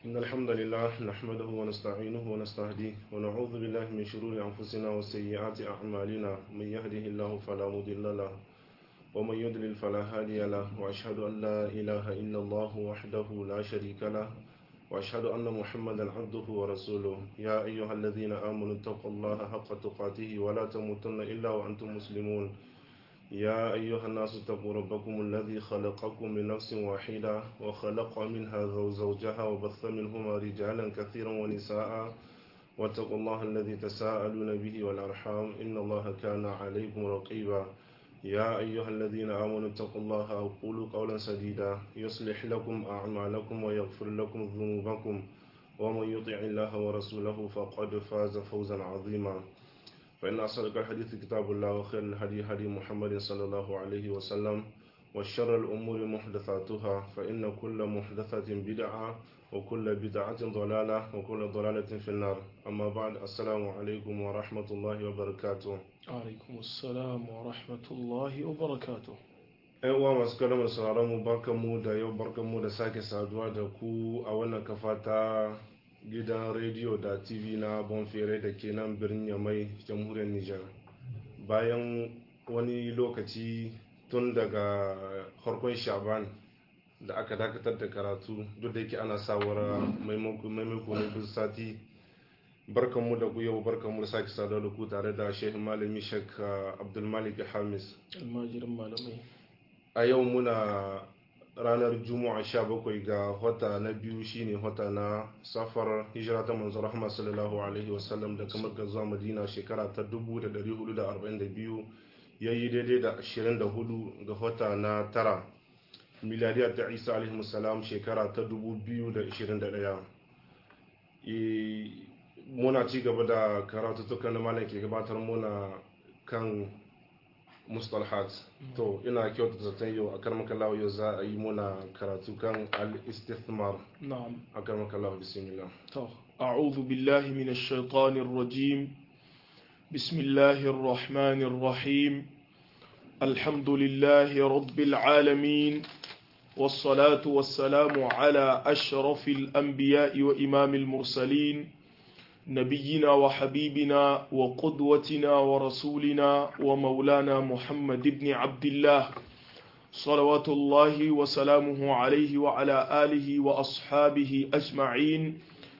إن الحمد لله نحمده ونستعينه ونستهديه ونعوذ بالله من شرور أنفسنا وسيئات أعمالنا من يهده الله فلا مضل له ومن يضلل فلا هادي له وأشهد أن لا إله إلا الله وحده لا شريك له وأشهد أن محمدا عبده ورسوله يا أيها الذين آمنوا اتقوا الله حق تقاته ولا تموتن إلا وأنتم مسلمون يا أيها الناس اتقوا ربكم الذي خلقكم من نفس واحدة وخلق منها زوجها وبث منهما رجالا كثيرا ونساء واتقوا الله الذي تساءلون به والأرحام إن الله كان عليكم رقيبا يا أيها الذين آمنوا اتقوا الله وقولوا قولا سديدا يصلح لكم أعمالكم ويغفر لكم ذنوبكم ومن يطع الله ورسوله فقد فاز فوزا عظيما فإن أصدق الحديث كتاب الله وخير الهدي هدي محمد صلى الله عليه وسلم وشر الأمور محدثاتها فإن كل محدثة بدعة وكل بدعة ضلالة وكل ضلالة في النار أما بعد السلام عليكم ورحمة الله وبركاته alaikum assalam wa rahmatullahi wa barakatuh ‘yan uwa masu kalamar sauraron mu barkan mu da yau barkan mu da sake saduwa da ku a wannan kafa ta gidan rediyo da tv na bonfere da ke nan birnin yamai jamhuriyar nijar bayan wani lokaci tun daga harkon shaban da aka dakatar da karatu duk da yake ana sawara maimako na duk sati barkanmu da ku yau barkanmu da sake saduwa da ku tare da shehin malami shek abdulmalik hamis almajirin malamai a yau muna ranar juma'a 17 ga wata na biyu shine wata na safar hijira ta manzo rahama sallallahu alaihi wasallam da kamar ga zuwa madina shekara ta 1442 yayi daidai da 24 ga wata na tara miladiyar ta isa alaihi salam shekara ta 2021 muna ci gaba da karatuttukan da malam ke gabatar muna kan mustalhat to ina kyauta zaton yau a karmaka lawa yau za a yi muna karatu kan al-istithmar na'am a karmaka lawa bismillah to a'udhu billahi minash shaitanir rajim bismillahir rahmanir rahim alhamdulillahi rabbil alamin والصلاة والسلام على أشرف الأنبياء وإمام المرسلين نبينا وحبيبنا وقدوتنا ورسولنا ومولانا محمد بن عبد الله صلوات الله وسلامه عليه وعلى آله وأصحابه أجمعين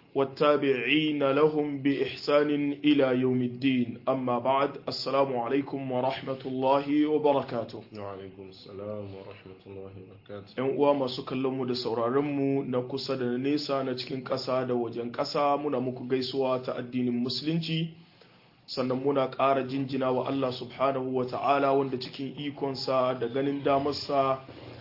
والتابعين لهم بإحسان إلى يوم الدين أما بعد السلام عليكم ورحمة الله وبركاته وعلaikum salam wa rahmatullahi wa barakatuh ‘Yan uwa masu kallonmu da sauraronmu na kusa da na nesa na cikin ƙasa da wajen ƙasa muna muku gaisuwa ta addinin musulunci sannan muna ƙara jinjina wa Allah subhanahu wa ta'ala wanda cikin ikonsa da ganin damarsa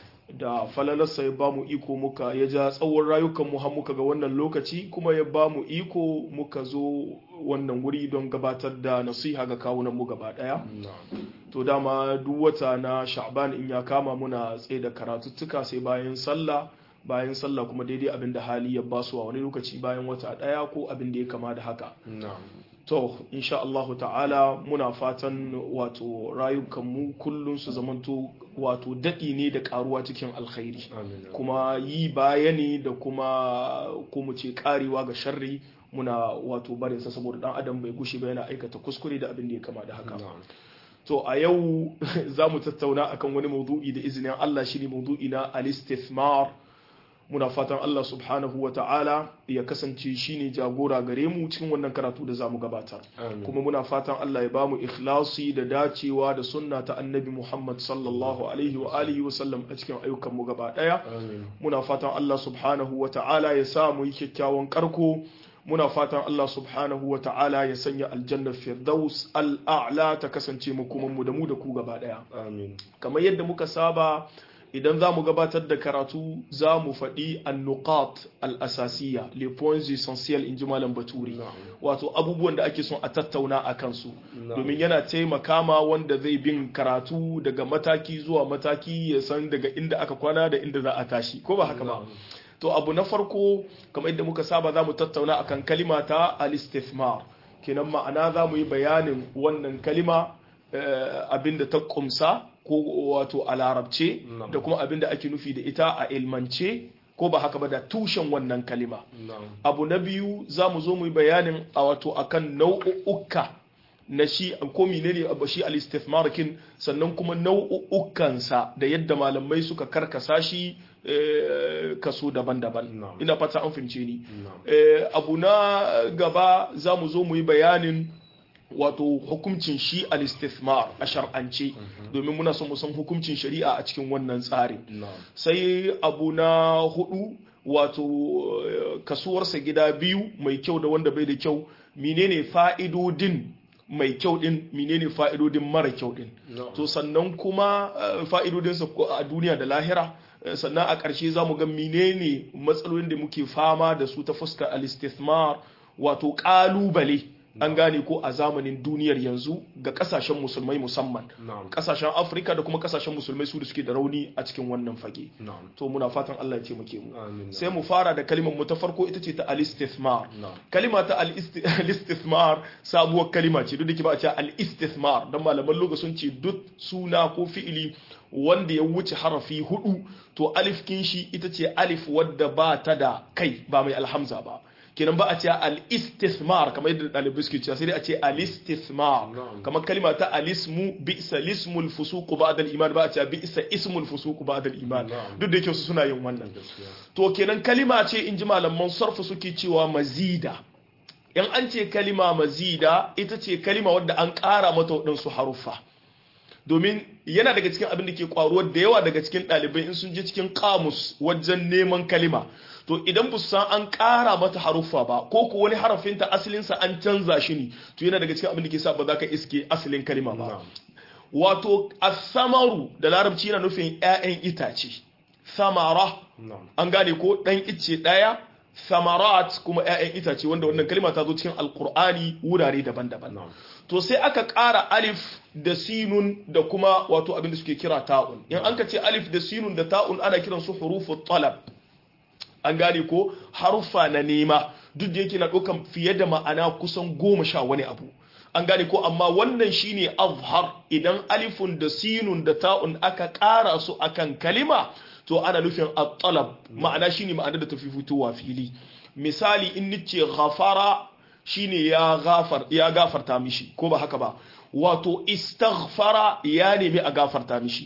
da falalarsa ya ba mu iko muka ya ja tsawon rayukanmu har muka ga wannan lokaci kuma ya ba mu iko muka zo wannan wuri don gabatar da nasiha ga kawunanmu gaba ɗaya na'am to dama duk wata na sha'ban in ya kama muna tsaye da karatuttuka sai bayan sallah bayan sallah kuma daidai abin da hali ya basu a wani lokaci bayan wata ɗaya ko abin da ya kama da haka na'am to insha Allah ta'ala muna fatan wato rayukanmu kullum su zamanto wato daɗi ne da ƙaruwa cikin alkhairi amin kuma yi baya ne da kuma ko mu ce karewa ga sharri muna wato barinsa saboda dan adam bai gushe ba yana aikata kuskure da abin da ya kama da haka na'am to a yau za mu tattauna akan wani maudu'i da izinin Allah shine maudu'i na al-istithmar muna fatan Allah subhanahu wa ta'ala ya kasance shine jagora gare mu cikin wannan karatu da zamu gabatar amin kuma muna fatan Allah ya bamu ikhlasi da dacewa da sunna ta annabi Muhammad sallallahu alaihi wa alihi wa sallam a cikin ayyukan mu gaba daya amin muna fatan Allah subhanahu wa ta'ala ya sa mu yi kyakkyawan karko muna fatan Allah subhanahu wa ta'ala ya sanya aljannar firdaus al'a'la ta kasance makomanmu da mu da ku gaba daya amin kamar yadda muka saba idan za mu gabatar da karatu za mu faɗi annuqat al-asasiya les points essentiels in ji malam baturi na'am wato abubuwan da ake son a tattauna a kansu Na'am. domin yana taimaka ma wanda zai bin karatu daga mataki zuwa mataki ya san daga inda aka kwana da inda za a tashi ko ba haka ba Na'am. to abu na farko kamar yadda muka saba za mu tattauna akan kalima ta al-istithmar kenan ma'ana za mu yi bayanin wannan kalima eh, abinda ta kumsa ko wato a larabce Na'am. da kuma abinda ake nufi da ita a ilmance ko ba haka ba da tushen wannan kalima na'am abu na biyu za mu zo mu yi bayanin a wato akan nau'uka na shi ko menene abu shi al-istithmar kin sannan kuma nau'ukansa da yadda malamai suka karkasa shi eh, kaso daban-daban Na'am. ina fata an fahimce ni na'am Eh, abu na gaba za mu zo mu yi bayanin wato hukuncin shi al-istithmar a shar'ance domin muna son mu san hukuncin shari'a a cikin wannan tsarin na'am sai abu na hudu wato eh, kasuwarsa gida biyu mai kyau da wanda bai da kyau menene fa'idodin mai kyau din menene fa'idodin mara kyau din na'am to sannan kuma eh, fa'idodinsa ko a duniya da lahira eh, sannan a ƙarshe za mu ga menene matsalolin da muke fama da su ta fuskar al-istithmar wato ƙalubale an gane ko a zamanin duniyar yanzu ga ƙasashen musulmai musamman na'am ƙasashen afirka da kuma ƙasashen musulmai su da suke da rauni a cikin wannan fage na'am to muna fatan Allah ya taimake mu amin sai mu fara da kalimar mu ta farko ita ce ta al-istithmar na'am kalima ta al-isti- al-istithmar sabuwar kalima ce duk da ke ba a ce al-istithmar dan malaman lugha sun ce duk suna ko fi'ili wanda ya wuce harafi hudu to alif kin shi ita ce alif wadda ba ta da kai ba mai alhamza ba kenan ba a ce al-istithmar kamar yadda ɗalibai suke cewa sai dai a ce al-istithmar Na'am. kamar kalima ta alismu bi'sa lismul fusuq ba'da al-iman ba a ce bi'sa ismul fusuq ba'da al-iman Na'am. duk da yake su suna yin wannan gaskiya to kenan kalima ce in ji malaman sarfu suke cewa mazida in an ce kalima mazida ita ce kalima wadda an ƙara mata waɗansu haruffa domin yana daga cikin abin da ke ƙwaruwar da yawa daga cikin ɗalibai in sun je cikin kamus wajen neman kalima to idan ba su san an ƙara mata haruffa ba ko ko wani harafinta asalinsa an canza shi ne to yana daga cikin abin da ke sa ba za ka iske asalin kalima ba na'am wato asamaru da larabci yana nufin 'ya'yan itace samara na'am an gane ko ɗan icce ɗaya samarat kuma 'ya'yan itace wanda wannan kalma ta zo cikin alkur'ani wurare daban-daban na'am to sai aka ƙara alif da sinun da kuma wato abin da suke kira ta'un in an ka ce alif da sinun da ta'un ana kiran su hurufu talab an gane ko haruffa na nema duk da yake na ɗaukan fiye da ma'ana kusan goma sha wani abu an gane ko amma wannan shine azhar idan alifun da sinun da ta'un aka ƙara su akan kalima to ana nufin at-talab ma'ana shine ma'ana da tafi fitowa fili misali in nice ghafara shine ya ghafar ya gafarta mishi ko ba haka ba wato istaghfara ya nemi a gafarta mishi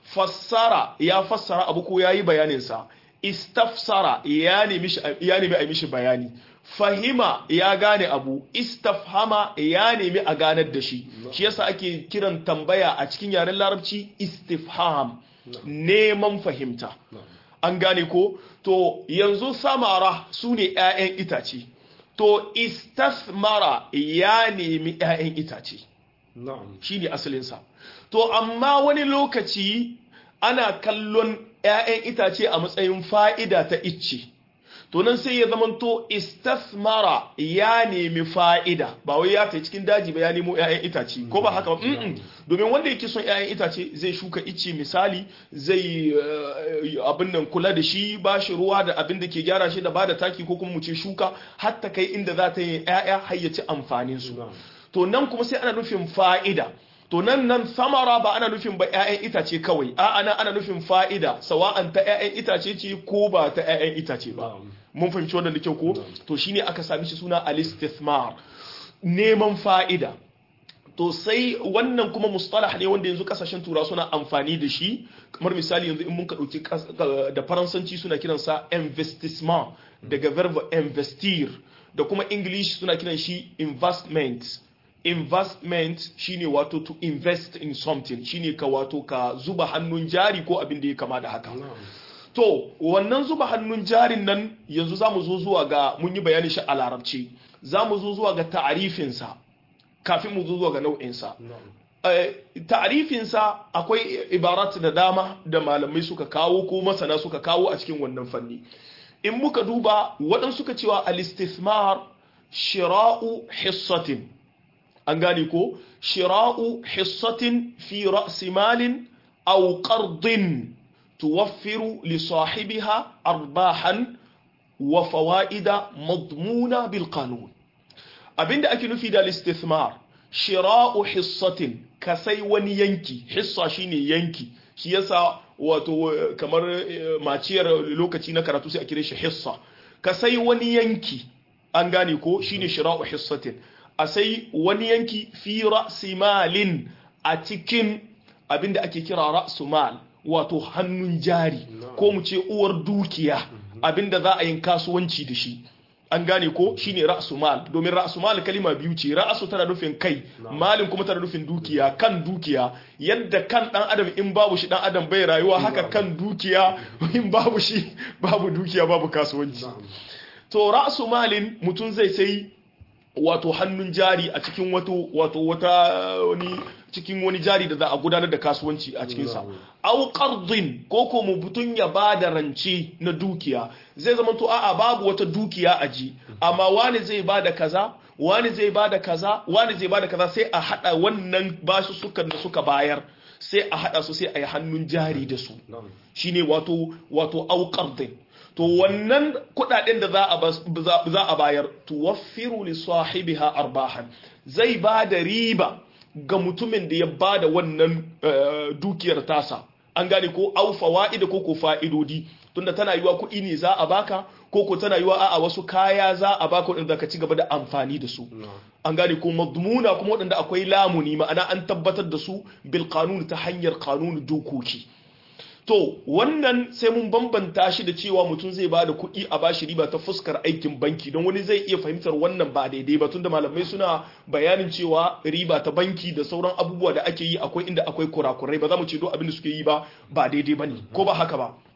fassara ya fassara abu ko yayi bayanin sa istafsara ya nemi shi- ya nemi a mishi bayani fahima ya gane abu istafhama ya nemi a ganar da shi shi yasa ake kiran tambaya a cikin yaren larabci istifham neman fahimta na'am an gane ko to yanzu samara su ne 'ya'yan itace to istasmara ya nemi 'ya'yan itace na'am shi ne asalinsa to amma wani lokaci ana kallon 'ya'yan itace a matsayin fa'ida ta icce to nan sai ya zamanto istasmara ya nemi fa'ida ba wai ya ta cikin daji ba ya nemo 'ya'yan itace ko ba haka ba Mm-mm. domin wanda yake son 'ya'yan itace zai shuka icce misali zai eh, abin nan kula da shi ba shi ruwa da abin da ke gyara shi da ba da taki ko kuma mu ce shuka har ta kai inda za ta yi 'ya'ya har ya ci amfanin su na'am to nan kuma sai ana nufin fa'ida to nan nan samara ba ana nufin ba 'ya'yan itace kawai a ana ana nufin fa'ida sawa'an ta 'ya'yan itace ce ko ba ta 'ya'yan itace ba na'am mun fahimci wannan da kyau ko Na'am. to shine aka sami shi suna al-istithmar neman fa'ida to sai wannan kuma mustalah ne wanda yanzu kasashen tura suna amfani da shi kamar misali yanzu in mun ka dauki kas- ka- da faransanci suna kiransa investissement daga verb investir da kuma english suna kiran shi investment investment shine wato to invest in something shine ka wato ka zuba hannun jari ko abin da ya kama da haka na'am To, wannan zuba hannun jarin nan yanzu za mu zo zuwa ga mun yi bayani shi a larabci, za mu zo zuwa ga ta'arifinsa kafin mu zo zuwa ga nau'insa. na'am Eh, ta'arifinsa akwai ibarat da dama da malamai suka kawo ko masana suka kawo a cikin wannan fanni. In muka duba waɗansu suka cewa al-istithmar shira'u hissatin. An gane ko? Shira'u hissatin fi ra'si malin aw qardin توفر لصاحبها أرباحا وفوائد مضمونة بالقانون abinda ake nufi da istithmar shira'u hissatin ka sai wani yanki hissa shine yanki shi yasa wato kamar maciyar lokaci na karatu sai a kire shi hissa ka sai wani yanki an gane ko shine shira'u hissatin a sai wani yanki fi ra'simalin a cikin abinda ake kira ra'sumal wato hannun jari ko mu ce uwar dukiya abinda za a yin kasuwanci da shi an gane ko shine ra'su mal domin ra'su mal kalima biyu ce ra'su tana nufin kai malin kuma tana nufin dukiya kan dukiya yadda kan dan adam in babu shi dan adam bai rayuwa haka kan dukiya in babu shi babu dukiya babu kasuwanci to ra'su malin mutum zai sai wato hannun jari a cikin wato wato wata wani cikin wani jari da za a gudanar da kasuwanci a cikinsa au qardin ko ko mubutun ya bada rance na dukiya zai zama to a'a babu wata dukiya a ji amma wani zai bada kaza wani zai bada kaza wani zai bada kaza sai a hada wannan basu sukan da suka bayar sai a hada su sai a yi hannun jari da su shine wato wato au qardin to wannan kudaden da za a bayar tuwaffiru li sahibiha arbahan zai ba da riba ga mutumin da ya ba da wannan dukiyar tasa an gane ko au fawaida ko ko fa'idodi tunda tana yiwa kuɗi ne za a baka ko ko tana yiwa a'a wasu kaya za a baka wadanda ka ci gaba da amfani da su an gane ko madmuna kuma wadanda akwai lamuni ma'ana an tabbatar da su bil qanun ta hanyar qanun dokoki to wannan sai mun bambanta shi da cewa mutum zai ba da kuɗi a bashi riba ta fuskar aikin banki don wani zai iya fahimtar wannan ba daidai ba tunda malamai suna bayanin cewa riba ta banki da sauran abubuwa da ake yi akwai inda akwai kurakurai ba za mu ce do abin da suke yi ba ba daidai ba ne ko ba haka ba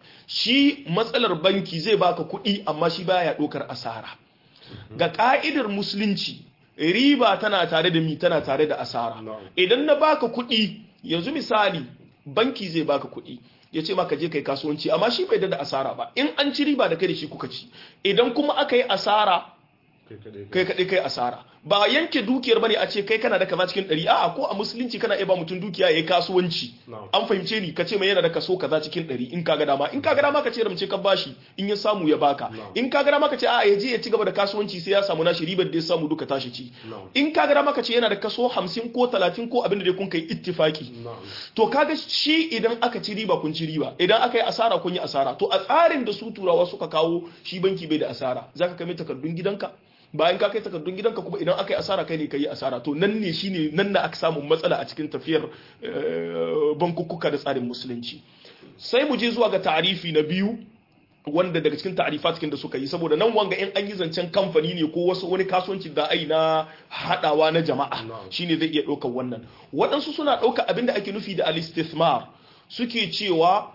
shi matsalar banki zai baka kuɗi amma shi baya ɗaukar asara ga ka'idar musulunci riba tana tare da mi tana tare da asara idan na baka kuɗi yanzu misali banki zai baka kuɗi ya ce maka je kai kasuwanci amma shi bai da asara ba in an ci riba da kai da shi kuka ci idan kuma aka yi asara kai kaɗai kai asara ba yanke dukiyar bane a ce kai kana da kaza cikin ɗari a'a ko a musulunci kana iya ba mutum dukiya ya yi kasuwanci an fahimce ni ka ce mai yana da kaso kaza cikin ɗari in ka ga dama in ka ga dama ka ce ramce ka bashi in ya samu ya baka in ka ga dama ka ce a'a ya je ya ci gaba da kasuwanci sai ya samu nashi ribar da ya samu duka tashi ci in ka ga dama ka ce yana da kaso hamsin ko talatin ko abin da dai kun kai ittifaki to kaga shi idan aka ci riba kun ci riba idan aka yi asara kun yi asara to a tsarin da su turawa suka kawo shi banki bai da asara zaka kai takardun gidanka bayan ka kai takardun gidanka kuma idan aka yi asara kai ne ka yi asara to nan ne shine nan na aka samu matsala a cikin tafiyar bankukkuka da tsarin musulunci sai mu je zuwa ga ta'arifi na biyu wanda daga cikin ta'arifat da suka yi saboda nan wanga in an yi zancen kamfani ne ko wasu wani kasuwanci da ai na hadawa na jama'a shine zai iya ɗaukar wannan waɗansu suna ɗaukar abin da ake nufi da al-istithmar suke cewa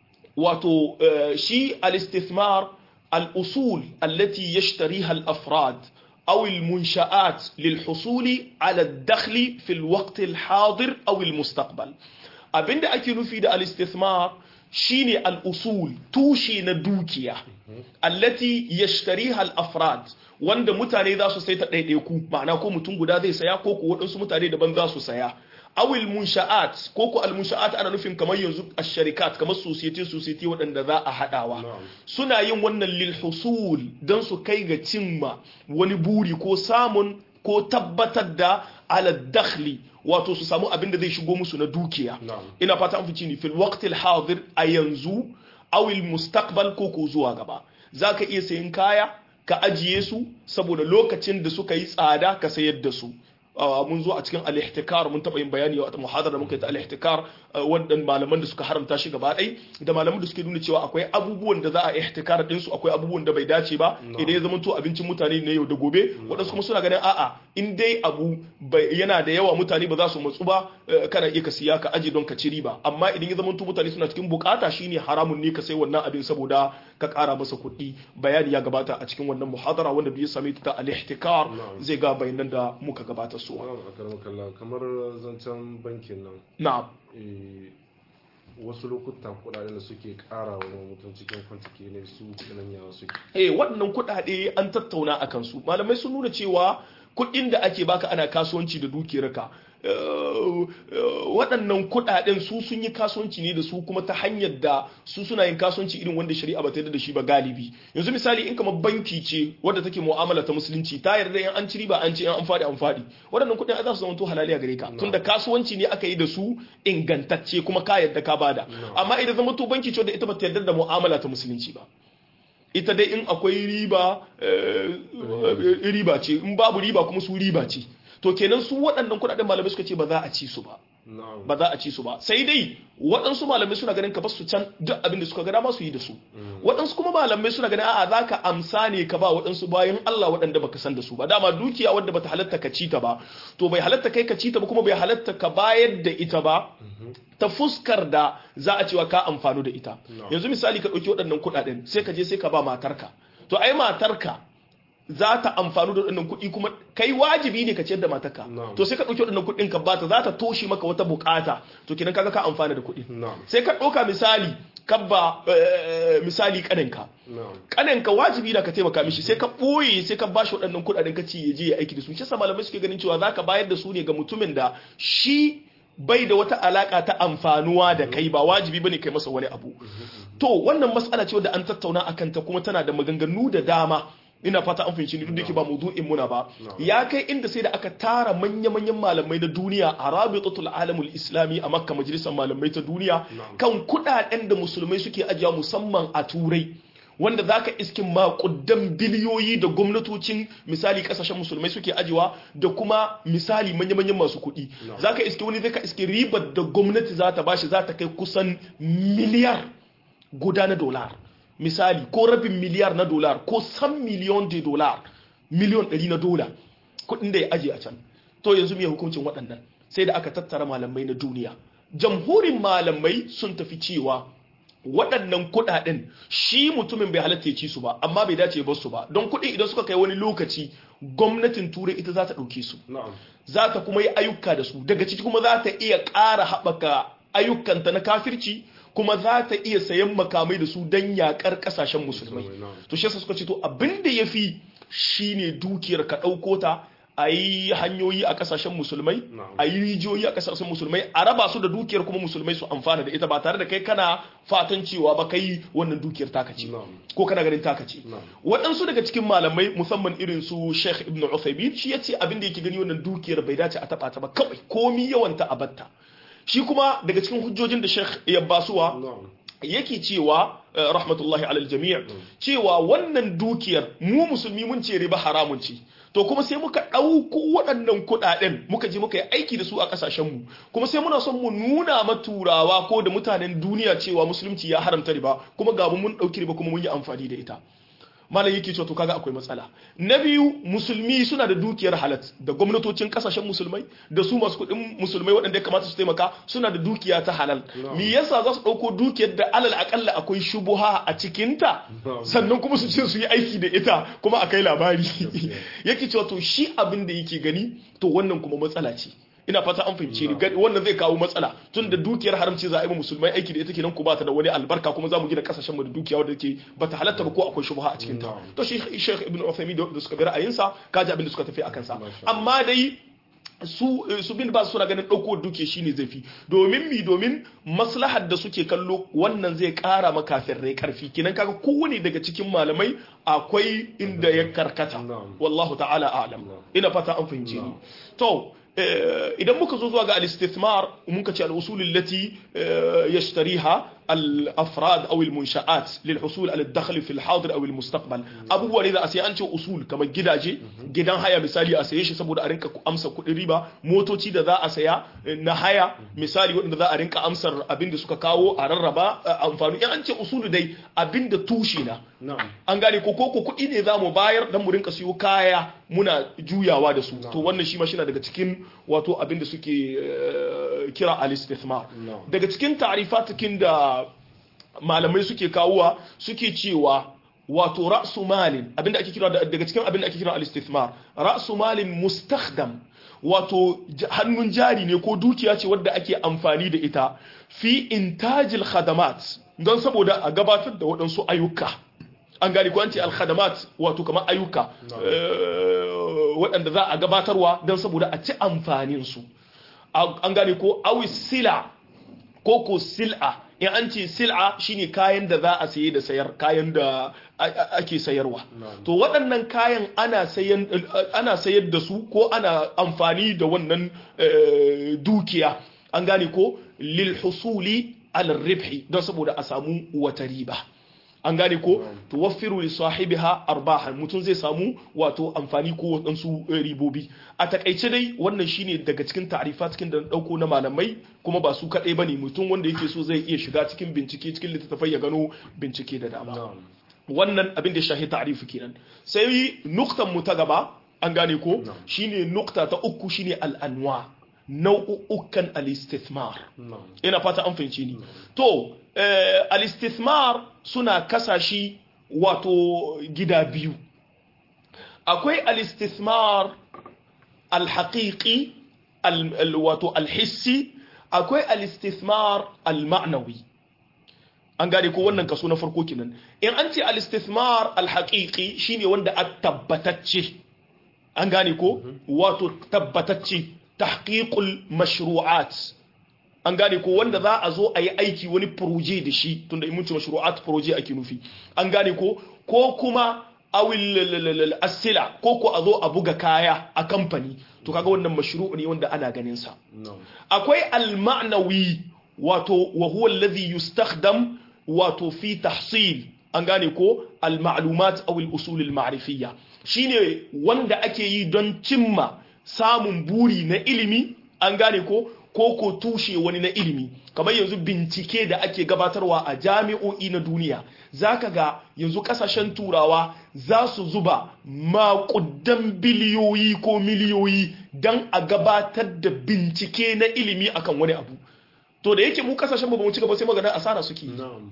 wato shi al-istithmar الأصول التي يشتريها الأفراد أو المنشآت للحصول على الدخل في الوقت الحاضر أو المستقبل abinda ake nufi da al-istithmar shine al-usul tushe na dukiya allati yashtariha al-afrad wanda mutane za su sai ta ɗaiɗaiku ma'ana ko mutum guda zai saya ko ko waɗansu mutane daban za su saya awil munsha'at ko ko al munsha'at ana nufin kamar yanzu ash-sharikat kamar society society waɗanda za a hadawa suna yin wannan lil husul dan su kai ga cimma wani buri ko samun ko tabbatar da ala dakhli wato su samu abin da zai shigo musu na dukiya ina fata an fici ni fil waqtil hadir a yanzu awil mustaqbal ko ko zuwa gaba zaka iya sayin kaya ka ajiye su saboda lokacin da suka yi tsada ka sayar da su mun zo a cikin al-ihtikar mun taba yin bayani a muhadara da muka yi ta al-ihtikar wadannan malaman da suka haramta shi gaba ɗai da malaman da suke nuna cewa akwai abubuwan da za a ihtikar din su akwai abubuwan da bai dace ba idan ya zama to abincin mutane ne yau da gobe wadansu kuma suna ganin a'a in dai abu yana da yawa mutane ba za su matsu ba kana iya ka siya ka aje don ka ci riba amma idan ya zama to mutane suna cikin bukata shine haramun ne ka sai wannan abin saboda ka kara masa kuɗi bayani ya gabata a cikin wannan muhadara wanda bai same ta al-ihtikar zai ga bayanan da muka gabata su kamar zancen bankin nan na'am wasu lokutan kudaden da suke kara wa mutum cikin kwantaki ne su kudin yawa suke eh waɗannan kudade an tattauna a kansu malamai sun nuna cewa kuɗin da ake baka ana kasuwanci da dukiyarka waɗannan kuɗaɗen su sun yi kasuwanci ne da su kuma ta hanyar da su suna yin kasuwanci irin wanda shari'a ba ta yarda da shi ba galibi yanzu misali in kamar banki ce wadda take mu'amala ta musulunci ta yarda in an ci riba an ci an faɗi an faɗi waɗannan kuɗin za su zama to halaliya gare ka tunda kasuwanci ne aka yi da su ingantacce kuma ka yarda ka bada amma idan zama to banki ce wadda ita ba ta yarda da mu'amala ta musulunci ba ita dai in akwai riba riba ce in babu riba kuma su riba ce to kenan su waɗannan kuɗaɗen malamai suka ce ba za a ci su ba ba za a ci su ba sai dai waɗansu malamai suna ganin ka ba su can duk abin da suka ga dama su yi da su waɗansu kuma malamai suna ganin a'a za ka amsa ne ka ba waɗansu bayan Allah waɗanda baka san da su ba dama dukiya wadda bata halatta ka ci ta ba to bai halatta kai ka ci ta ba kuma bai halatta ka bayar da ita ba ta fuskar da za a cewa ka amfanu da ita yanzu misali ka ɗauki waɗannan kuɗaɗen sai ka je sai ka ba matarka to ai matarka za ta amfanu da waɗannan kuɗi kuma kai wajibi ne ka ciyar da matarka to sai ka ɗauki waɗannan kuɗin ka bata za ta toshe maka wata bukata to kinan kaga ka amfana da kuɗi sai ka ɗauka misali kabba misali kaninka kaninka wajibi da ka taimaka mishi sai ka ɓoye sai ka bashi waɗannan kuɗaɗen ka ci ya je ya aiki da su shi malamai suke ganin cewa za ka bayar da su ne ga mutumin da shi bai da wata alaka ta amfanuwa da kai ba wajibi bane kai masa wani abu to wannan matsala ce wadda an tattauna akan ta kuma tana da maganganu da dama ina fata an fahimci ni duk da yake ba maudu'in muna ba ya kai inda sai da aka tara manya-manyan malamai na duniya a rabitatul alamul islami a makka majalisar malamai ta duniya kan kudaden da musulmai suke ajiya musamman a turai wanda zaka iskin makudan biliyoyi da gwamnatocin misali kasashen musulmai suke ajiwa da kuma misali manya-manyan masu kuɗi zaka iske wani zaka iske ribar da gwamnati za ta bashi za ta kai kusan miliyar guda na dolar misali ko rabin miliyar na dolar ko san miliyon de dolar miliyon ɗari na dola kuɗin da ya aje a can to yanzu mai hukuncin waɗannan sai da aka tattara malamai na duniya jamhurin malamai sun tafi cewa waɗannan kuɗaɗen shi mutumin bai halatta ya ci su ba amma bai dace ba su ba don kuɗi idan suka kai wani lokaci gwamnatin turai ita za ta ɗauke su za ta kuma yi ayyuka da su daga ciki kuma za ta iya ƙara haɓaka ayyukanta na kafirci kuma za ta iya sayan makamai da su don yaƙar ƙasashen musulmai to shi suka ce to abin da ya fi shine dukiyar ka ɗauko ta a yi hanyoyi a kasashen musulmai a yi rijiyoyi a kasashen musulmai a raba su da dukiyar kuma musulmai su amfana da ita ba tare da kai kana fatan cewa ba kai wannan dukiyar taka ce ko kana ganin taka ce waɗansu daga cikin malamai musamman irin su Sheikh Ibn Uthaymeen shi yace abin da yake gani wannan dukiyar bai dace a taba ta ba kawai komi yawanta a batta shi kuma daga cikin hujjojin da Sheikh ya basuwa yake cewa rahmatullahi alal jami' cewa wannan dukiyar mu musulmi mun ce riba haramun ce to kuma sai muka ɗauko waɗannan kuɗaɗen muka je muka yi aiki da su a ƙasashenmu kuma sai muna son mu nuna ma turawa ko da mutanen duniya cewa musulunci ya haramta riba kuma ga mun ɗauki riba kuma mun yi amfani da ita malam yake cewa to kaga akwai matsala na biyu musulmi suna da dukiyar halat da gwamnatocin kasashen musulmai da su masu kuɗin musulmai waɗanda ya kamata su taimaka suna da dukiya ta halal me yasa za su ɗauko dukiyar da alal akalla akwai shubuha a cikinta sannan kuma su ce su yi aiki da ita kuma a kai labari yake cewa to shi abin da yake gani to wannan kuma matsala ce ina fata an fahimce ni wannan zai kawo matsala tun da dukiyar haramci za a yi musulmai aiki da ita kenan ku ba ta da wani albarka kuma za mu gina kasashen mu da dukiya wadda ke ba ta halatta ba ko akwai shubha a cikin ta to shi Sheikh Ibn Uthaymeen da suka bi ra'ayinsa kaji abin da suka tafi akan sa amma dai su su bin ba suna ganin ɗauko duke shine zafi domin mi domin maslahar da suke kallo wannan zai ƙara makafin rai karfi kinan kaga kowane daga cikin malamai akwai inda ya karkata wallahu ta'ala a'lam ina fata an fahimce ni to idan muka zo zuwa ga al-istithmar muka ce al-usul allati yashtariha al-afrad aw al-munsha'at lil husul ala ad-dakhl fi al-hadir aw al-mustaqbal abubuwa ne da a sai an ce usul kamar gidaje gidan haya misali a saye shi saboda a rinka amsa kuɗin riba motoci da za a saya na haya misali waɗanda za a rinka amsar abin da suka kawo a rarraba amfani in an ce usulu dai abin da tushe na an gane ko ko kuɗi ne za mu bayar dan mu rinka siyo kaya muna juyawa da su to wannan shi ma shi daga cikin wato abin da suke kira al-istithmar daga cikin ta'rifatikin da malamai suke kawowa suke cewa wato ra'su malin abinda ake kira daga cikin abinda ake kira al-istithmar ra'su malin mustakhdam wato hannun jari ne ko dukiya ce wadda ake amfani da ita fi intajil khadamat don saboda a gabatar da waɗansu ayyuka an gani ko an ce al-khadamat wato kamar ayyuka waɗanda za a gabatarwa don saboda a ci amfanin su an gane ko awi sila ko ko sil'a in an ce sil'a shine kayan da za a saye da sayar kayan da ake sayarwa to waɗannan kayan ana sayan ana sayar da su ko ana amfani da wannan dukiya an gane ko lil husuli al ribhi don saboda a samu wata riba an gane ko tuwaffiru li sahibiha arbahan mutum zai samu wato amfani ko wadansu ribobi a takaice dai wannan shine daga cikin ta'rifa cikin da dauko na malamai kuma ba su kadai bane mutum wanda yake so zai iya shiga cikin bincike cikin littattafai ya gano bincike da dama wannan abin da shahi ta'rifi kenan sai nuktan mu ta gaba an gane ko shine nukta ta uku shine al-anwa nau'ukan al-istithmar ina fata an fahimce ni to al-istithmar suna kasashi wato gida biyu akwai al-istithmar al-haqiqi wato al-hissi akwai al-istithmar al-ma'nawi an gane ko wannan kaso na farko kenan in an ce al-istithmar al-haqiqi shine wanda a tabbatacce an gane ko wato tabbatacce tahqiqul mashru'at an gane ko wanda za a zo a yi aiki wani proje da shi tunda in mun ce mashru'at proje ake nufi an gane ko ko kuma awil asila ko ko a zo a buga kaya a kamfani to kaga wannan mashru'u ne wanda ana ganin sa akwai al-ma'nawi wato wa huwa alladhi yustakhdam wato fi tahsil an gane ko al-ma'lumat aw al-usul al-ma'rifiyya shine wanda ake yi don cimma samun buri na ilimi an gane ko ko ko tushe wani na ilimi kamar yanzu bincike da ake gabatarwa a jami'o'i na duniya zaka ga yanzu kasashen turawa za su zuba makudan biliyoyi ko miliyoyi don a gabatar da bincike na ilimi akan wani abu to da yake mu kasashen ba mu ci gaba sai magana asara suke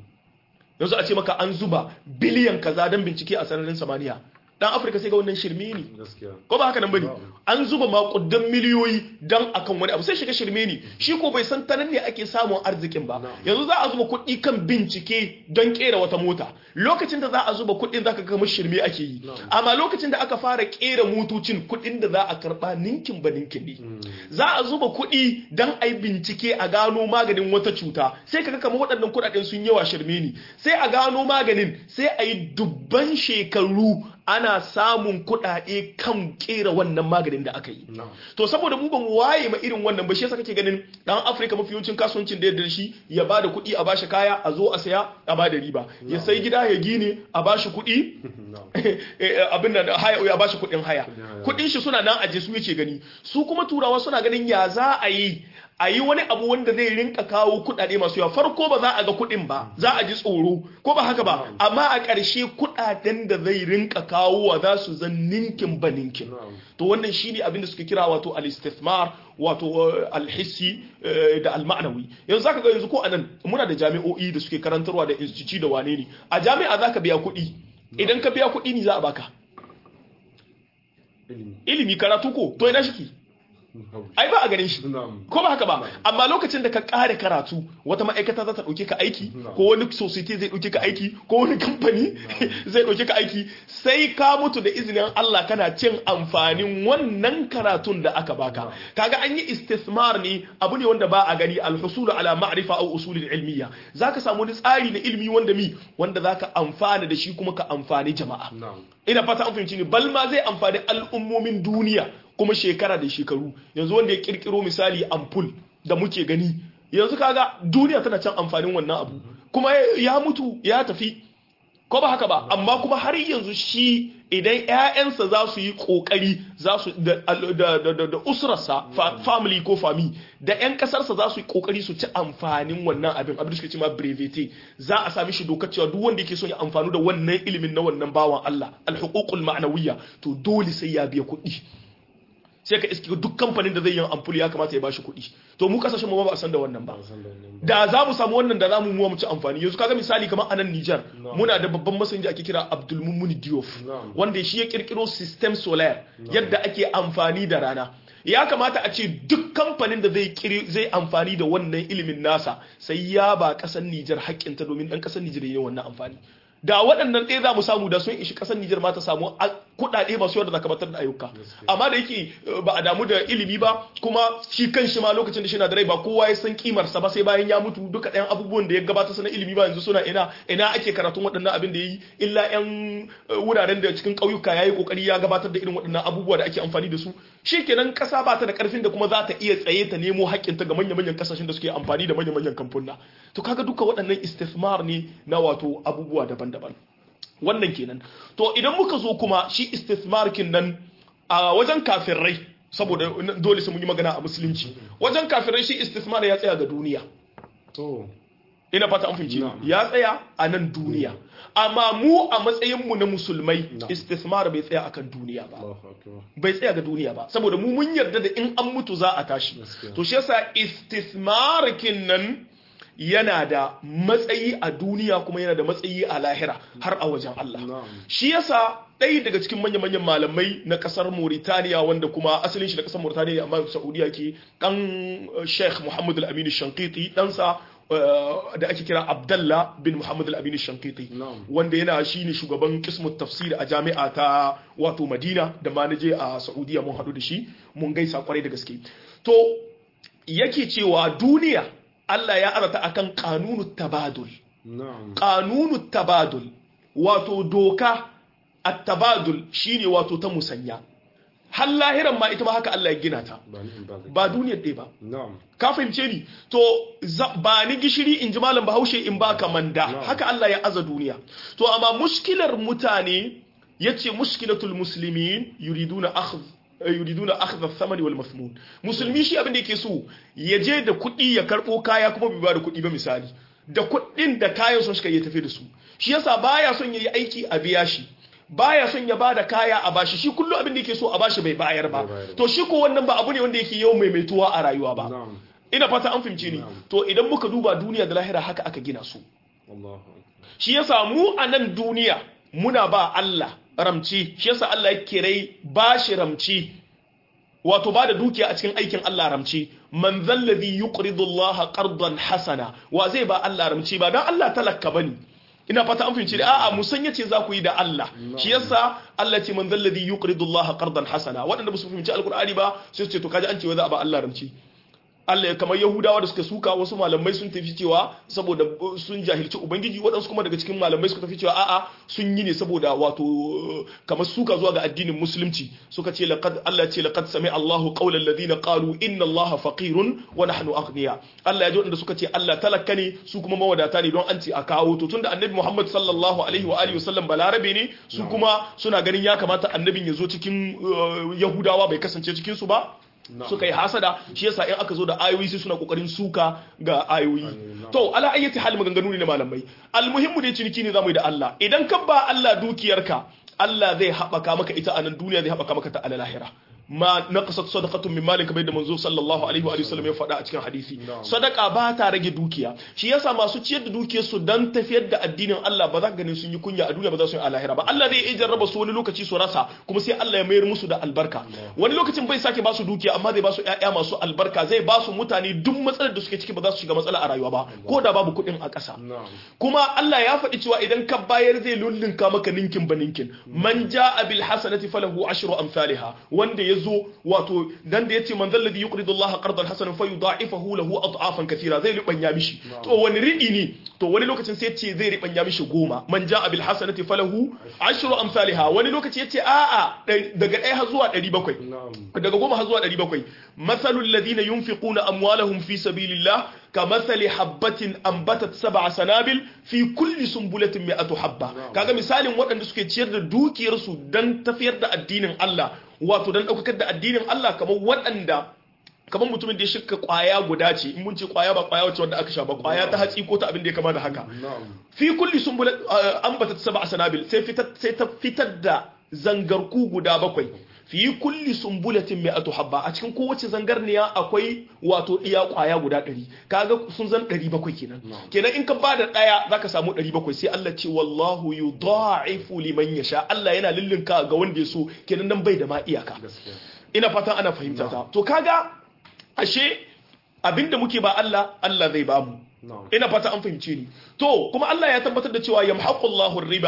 yanzu a ce maka an zuba biliyan kaza don bincike a sararin samaniya dan afirka sai ga wannan shirme ne ko ba haka nan bane an zuba makudan miliyoyi dan akan wani abu sai shiga shirme ne shi ko bai san tanan ne ake samun arzikin ba yanzu za a zuba kuɗi kan bincike don kera wata mota lokacin da za a zuba kuɗin zaka ga shirme ake yi amma lokacin da aka fara kera motocin kuɗin da za a karba ninkin ba ninkin ne za a zuba kuɗi dan ai bincike a gano maganin wata cuta sai kaga kamar waɗannan kuɗaɗen sun yawa shirme ne sai a gano maganin sai a yi dubban shekaru ana samun kuɗaɗe kan kera wannan maganin da aka yi to saboda mu ban waye ma irin wannan ba shi yasa kake ganin dan Afirka mafi yawancin kasuwancin da yadda shi ya bada kuɗi a bashi kaya a zo a saya a bada riba ya sai gida ya gine a bashi kuɗi abin da haya ya bashi kuɗin haya kuɗin shi suna nan aje su yake gani su kuma turawa suna ganin ya za a yi a yi wani abu wanda zai rinka kawo kuɗaɗe masu yawa farko ba za a ga kuɗin ba za a ji tsoro ko ba haka ba amma a ƙarshe kuɗaɗen da zai rinka kawo wa za su zan ninkin ba ninkin to wannan shine abin da suke kira wato al-istithmar wato al-hissi da al-ma'nawi yanzu zaka ga yanzu ko anan muna da jami'o'i da suke karantarwa da institute da wane ne a jami'a zaka biya kuɗi idan ka biya kuɗi ne za a baka ilimi karatu ko to ina shi ai ba a ganin shi ko ba haka ba amma lokacin da ka kare karatu wata ma'aikata za ta dauke ka aiki ko wani society zai dauke ka aiki ko wani kamfani zai dauke ka aiki sai ka mutu da izinin Allah kana cin amfanin wannan karatun da aka baka kaga an yi istismar ne abu ne wanda ba a gani alhusul ala ma'rifa aw usul ilmiya zaka samu wani tsari na ilimi wanda mi wanda zaka amfana da shi kuma ka amfani jama'a ina fata an fahimci ne bal ma zai amfani al'ummomin duniya kuma shekara da shekaru yanzu wanda ya kirkiro misali ampul da muke gani yanzu kaga duniya tana can amfanin wannan abu kuma ya mutu ya tafi ko ba haka ba amma kuma har yanzu shi idan ƴaƴansa za su yi kokari za su da da usrarsa family ko fami da ƴan kasarsa za su yi kokari su ci amfanin wannan abin abin da suke cewa brevete za a sami shi dokar cewa duk wanda yake so ya amfanu da wannan ilimin na wannan bawan Allah al-huququl ma'nawiyya to dole sai ya biya kuɗi sai ka iske duk kamfanin da zai yi amfuli ya kamata ya bashi kuɗi to mu kasashen mu ba a san da wannan ba da za mu samu wannan da za mu muwa mu ci amfani yanzu kaga misali kamar anan Niger muna da babban masani ake kira Abdul Mummuni Diouf wanda shi ya kirkiro system solar yadda ake amfani da rana ya kamata a ce duk kamfanin da zai zai amfani da wannan ilimin nasa sai ya ba kasar Niger haƙƙinta domin dan kasar Niger yayin wannan amfani da waɗannan ɗaya za mu samu da sun ishi ƙasar Nijar ma ta samu kuɗaɗe masu yawa da zaka batar da ayyuka amma da yake ba a damu da ilimi ba kuma shi kan shi ma lokacin da shi na da rai ba kowa ya san kimar sa ba sai bayan ya mutu duka ɗayan abubuwan da ya gabata sana ilimi ba yanzu suna ina ina ake karatun waɗannan abin da yi illa ƴan wuraren da cikin ƙauyuka yayi kokari ya gabatar da irin waɗannan abubuwa da ake amfani da su shikenan ƙasa ba ta da ƙarfin da kuma za ta iya tsaye ta nemo haƙƙinta ga manya-manyan ƙasashen da suke amfani da manya-manyan kamfuna to kaga duka waɗannan istismar ne na wato abubuwa daban-daban wannan kenan to idan muka zo kuma shi istismarkin nan a wajen kafirai saboda dole sai mun yi magana a musulunci wajen kafirai shi istismar ya tsaya ga duniya to ina fata an fahimci ya tsaya a nan duniya amma mu a matsayin mu na musulmai istismar bai tsaya akan duniya ba Allahu akbar bai tsaya ga duniya ba saboda mu mun yarda da in an mutu za a tashi Gaskiya. to shi yasa istismarkin nan yana da matsayi a duniya kuma yana da matsayi a lahira har a wajen Allah na'am shi yasa ɗaya daga cikin manya-manyan malamai na ƙasar Mauritania wanda kuma asalin shi da ƙasar Mauritania ne amma Saudiya ke ɗan eh, Sheikh Muhammad Al-Amin Shankiti ɗansa eh, da ake kira Abdallah bin Muhammad Al-Amin Shankiti Na'am. wanda yana shine shugaban kismut tafsir a jami'a ta wato Madina da ma naje a Saudiya mun haɗu da shi mun gaisa kwarai da gaske to yake cewa duniya Allah ya arata akan kanunut tabadul na'am kanunu tabadul wato doka at-tabadul shine wato ta musanya har lahiran ma ita ma haka Allah ya gina ta ba ni in ba zai ba duniyar ɗaya ba na'am ka fahimce ni to za- ba ni gishiri in ji malam bahaushe in ba ka manda Na'am. haka Allah ya aza duniya to amma mushkilar mutane yace mushkilatul muslimin yuriduna akhdh eh, yuriduna akhdha thamani wal mafmun musulmi shi abin da yake so ya je da kuɗi ya karɓo kaya kuma bai ba da kuɗi ba misali da kuɗin da kayan sun shi ya tafi da su shi yasa baya son yayi aiki a biya shi baya son ya bada kaya a bashi shi kullum abin da yake so a bashi bai bayar ba Bai bayar ba. to shi ko wannan ba abu ne wanda yake yawan maimaituwa a rayuwa ba na'am ina fata an fahimce ni Na'am. to idan muka duba duniya da lahira haka aka gina su Allahu akbar shi yasa mu a nan duniya muna ba Allah ramci shi yasa Allah ya kirai bashi ramci wato ba da dukiya a cikin aikin Allah ramci man zallazi yuqridu Allah qardan hasana wa zai ba Allah ramci ba dan Allah talakka bane ina fata an fahimci a'a musanya ce za ku yi da Allah shi yasa Allah ce man zallazi yuqridu Allah qardan hasana waɗanda ba su fahimci alqur'ani ba sai su ce to kaji an ce wa za a ba Allah ramci Allah kamar Yahudawa da suka suka wasu malamai sun tafi cewa saboda uh, sun jahilci Ubangiji waɗansu kuma daga cikin malamai suka tafi cewa a'a sun yi ne saboda wato uh, kamar suka zuwa ga addinin musulunci suka ce laqad Allah ce laqad sami Allahu qawla alladhina qalu inna Allaha faqirun wa nahnu aghniya Allah ya ji wanda suka ce Allah talaka ne su kuma mawadata ne don an ce a kawo to tunda Annabi Muhammad sallallahu alaihi wa alihi wasallam balarabe ne su kuma suna ganin ya kamata annabin ya zo cikin uh, Yahudawa bai kasance cikin su ba suka yi hasada shi yasa in aka zo da ayoyi sai suna kokarin suka ga ayoyi to ala ayyati hal maganganu ne na malamai almuhimmu dai ciniki ne zamu yi da Allah idan ka ba Allah dukiyarka Allah zai haɓaka maka ita a nan duniya zai haɓaka maka ta a lahira ma naqasat sadaqatun min malik kamar da manzo sallallahu alaihi wa sallam ya faɗa a cikin hadisi sadaka ba ta rage dukiya shi yasa masu ciyar da dukiyar su dan tafiyar da addinin Allah ba za ka ganin sun yi kunya a duniya ba za su yi a lahira ba Allah zai iya jarraba su wani lokaci su rasa kuma sai Allah ya mayar musu da albarka wani lokacin bai sake ba su dukiya amma zai ba su ƴaƴa masu albarka zai ba su mutane duk matsalar da suke ciki ba za su shiga matsala a rayuwa ba ko da babu kuɗin a ƙasa kuma Allah ya faɗi cewa idan ka bayar zai lullunka maka ninkin ba ninkin man ja'a bil hasanati falahu ashru amsalha wanda ya zo wato dan da yace man zalladhi yuqridu Allah qardan hasanan fayudha'ifahu lahu ad'afan katira zai ribanya mishi to wani riɗi ne to wani lokacin sai yace zai ribanya mishi goma man ja'a bil hasanati falahu ashru amsalha wani lokaci yace a'a daga 1 har zuwa 700 daga goma har zuwa 700 masalul ladina yunfiquna amwalahum fi sabilillah كمثل حبة أنبتت سبع سنابل في كل سنبلة مئة حبة kaga misalin waɗanda suke ciyar da dukiyarsu don tafiyar da addinin Allah wato don ɗaukakar da addinin Allah kamar waɗanda kamar mutumin da ya shirka kwaya guda ce in mun ce kwaya ba kwaya wacce wanda aka sha ba kwaya ta hatsi ko ta abin da ya kama da haka fi kulli sumbula ambata sab'a sanabil sai fitar sai ta fitar da zangarku guda bakwai fi kulli sumbulatin mi'atu habba a cikin kowace zangarniya akwai wato iya kwaya guda ɗari kaga sun zan ɗari bakwai kenan kenan in ka ba da ɗaya zaka samu ɗari bakwai sai Allah ce wallahu yudha'ifu liman yasha Allah yana lullunka ga wanda ya so kenan nan bai da ma iyaka ina fatan ana fahimta ta to kaga ashe abinda muke ba Allah Allah zai ba mu ina fata an fahimce ni to kuma Allah ya tabbatar da cewa yamhaqullahu riba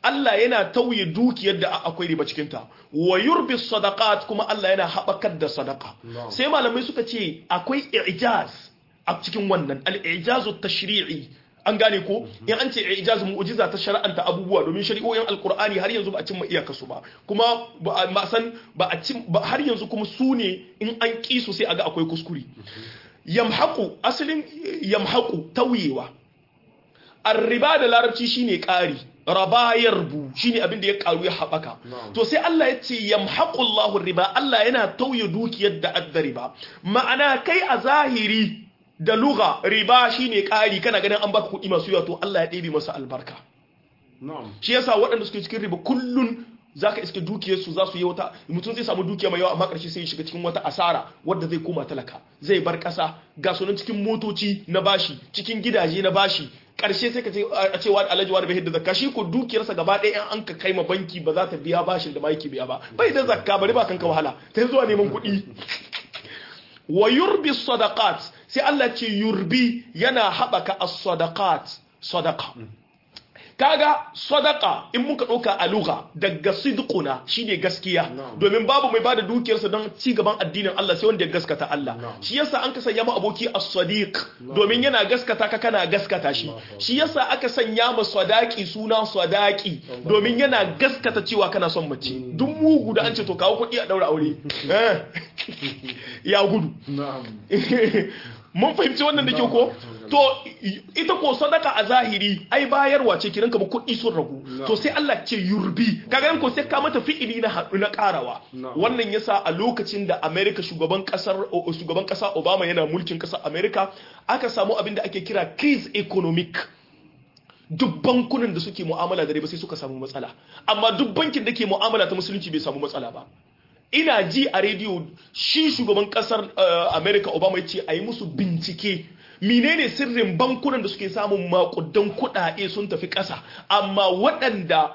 Allah yana tauye dukiyar da akwai riba cikin ta wa yurbi sadaqat kuma Allah yana habakar da sadaqa sai malamai suka ce akwai i'jaz a cikin wannan al-i'jazu tashri'i an gane ko in an ce ijaz mu'jiza ta shar'anta abubuwa domin shari'o'in alkur'ani har yanzu ba a cimma iyaka su ba kuma ba a san ba a cin har yanzu kuma su ne in an ki su sai aga akwai kuskure yamhaqu asalin yamhaqu tawiyewa arriba da larabci shine ƙari raba yarbu shine abin da ya karu ya haɓaka to sai Allah ya ce yamhaqullahu riba Allah yana tauye dukiyar da adda riba ma'ana kai a zahiri da lugha riba shine ƙari kana ganin an baka kuɗi masu yawa to Allah ya ɗebe masa albarka shi yasa waɗanda suke cikin riba kullun zaka iske dukiyarsu za su yi wata mutum zai samu dukiya mai yawa amma ƙarshe sai ya shiga cikin wata asara wadda zai koma talaka zai bar ƙasa ga sunan cikin motoci na bashi cikin gidaje na bashi ƙarshe sai ka ce a cewa alhaji wani bai hidda zakka shi ko dukiyarsa gaba ɗaya an ka kai ma banki ba za ta biya bashin da ma yake biya ba bai da zakka bari ba kanka wahala ta zuwa neman kuɗi wa yurbi sadaqat sai Allah ce yurbi yana haɓaka as-sadaqat sadaqa kaga sadaqa in muka ɗauka a lugha daga sidquna shine gaskiya domin babu mai bada dukiyarsa don ci gaban addinin Allah sai wanda ya gaskata Allah shi yasa an ka sanya mu aboki as-sadiq domin yana gaskata ka kana gaskata shi shi yasa aka sanya mu sadaqi suna sadaqi domin yana gaskata cewa kana son mace duk mugu da an ce to kawo kuɗi a daura aure ya gudu mun fahimci wannan da ke ko to ita ko sadaka a zahiri ai bayarwa ce kiran kamar kuɗi sun ragu to sai Allah ce yurbi kaga ko sai ka mata fi'ili na haɗu na ƙarawa wannan yasa a lokacin da America shugaban kasar shugaban kasa Obama yana mulkin kasar America aka samu abin da ake kira crisis economic duk bankunan da suke mu'amala da riba sai suka samu matsala amma duk bankin da ke mu'amala ta musulunci bai samu matsala ba ina ji a rediyo shi shugaban kasar america obama ya ce a yi musu bincike menene sirrin bankunan da suke samun makudan kudade sun tafi kasa amma waɗanda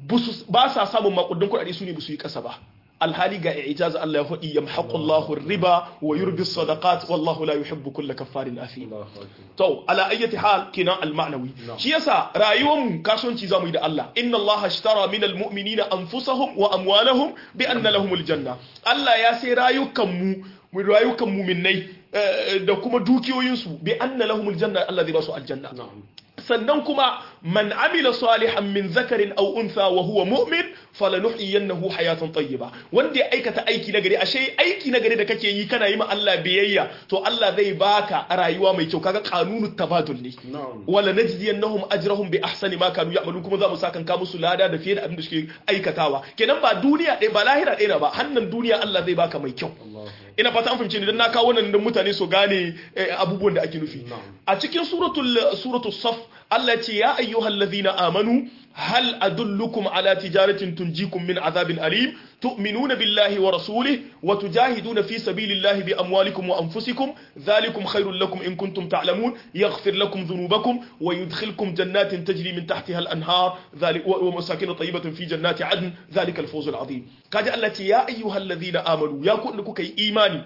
ba sa samun makudan kudade su ne ba su yi kasa ba alhali ga ijaza Allah ya faɗi yamhaqullahu riba wa yurbi sadaqat wallahu la yuhibbu kulla kaffarin athim to ala ayyati hal kinan al-ma'nawi shi yasa rayuwar mu kasuwanci zamu yi da Allah inna Allah ashtara min al-mu'minina anfusahum wa amwalahum bi anna lahumul janna Allah ya sai rayukan mu mu rayukan mu'minnai da kuma dukiyoyinsu bi anna lahumul janna Allah zai ba su aljanna sannan kuma man amila salihan min zakarin aw untha wa huwa mu'min falanuhyiyannahu hayatan tayyiba wanda ya aikata aiki nagari ashe aiki nagari da kake yi kana yi ma Allah biyayya to Allah zai baka rayuwa mai kyau kaga kanunut tabadul ne wala najziyannahum ajrahum bi ahsani ma kanu ya'malun kuma za mu sakan ka musu lada da fiye da abin da suke aikatawa kenan ba duniya ɗaya ba lahira ɗaya ba hannan duniya Allah zai baka mai kyau ina fata an fahimce ni dan na kawo wannan dan mutane su gane abubuwan da ake nufi a cikin suratul suratul saf Allah ce ya ayyuhal ladhina amanu hal adullukum ala tijaratin tunjikum min azabin alim tu'minuna billahi wa rasulihi wa tujahiduna fi sabilillahi bi amwalikum wa anfusikum dhalikum khairul lakum in kuntum ta'lamun yaghfir lakum dhunubakum wa yudkhilkum jannatin tajri min tahtiha al-anhar wa masakin tayyibatin fi jannati adn dhalika al-fawz al-azim kaji Allah ce ya ayyuhal ladhina amanu ya ku kuka yi imani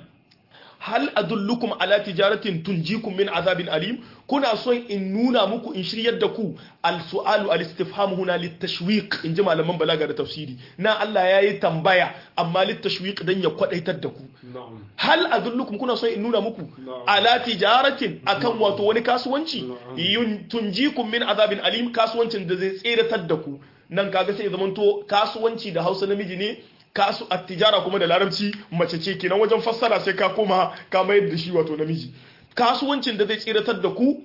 hal adullukum ala tijaratin tunjikum min azabin alim kuna son in nuna muku in shiryar da ku al su'alu al istifham huna lit tashwiq in ji malaman balaga da tafsiri na Allah yayi tambaya amma lit tashwiq dan ya kwadaitar da ku hal adullukum kuna son in nuna muku ala tijaratin akan wato wani kasuwanci tunjikum min azabin alim kasuwancin da zai tseratar da ku nan kaga sai zamanto kasuwanci da Hausa namiji ne kasu attijara kuma da larabci mace ce kenan wajen fassara sai ka koma ka mayar da shi wato namiji kasuwancin da zai tsiratar da ku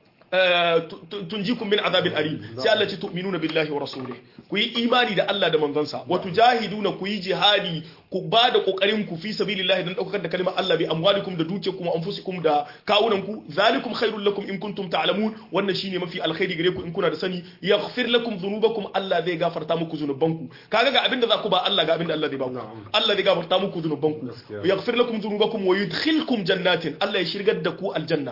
tunjikum min azabil alim sai Allah ce tu'minuna billahi wa rasulih ku yi imani da Allah da manzansa wa tujahiduna ku yi jihadi ku ba da kokarin ku fi sabilillahi dan daukar da kalmar Allah bi amwalikum da dukiyarkum wa anfusikum da kawunan ku zalikum khairul lakum in kuntum ta'lamun wannan shine mafi alkhairi gare ku in kuna da sani yaghfir lakum dhunubakum Allah zai gafarta muku zunubanku kaga ga abinda za ku ba Allah ga abinda Allah zai ba ku Allah zai gafarta muku zunubanku yaghfir lakum dhunubakum wa yudkhilkum jannatin Allah ya shirgar da ku aljanna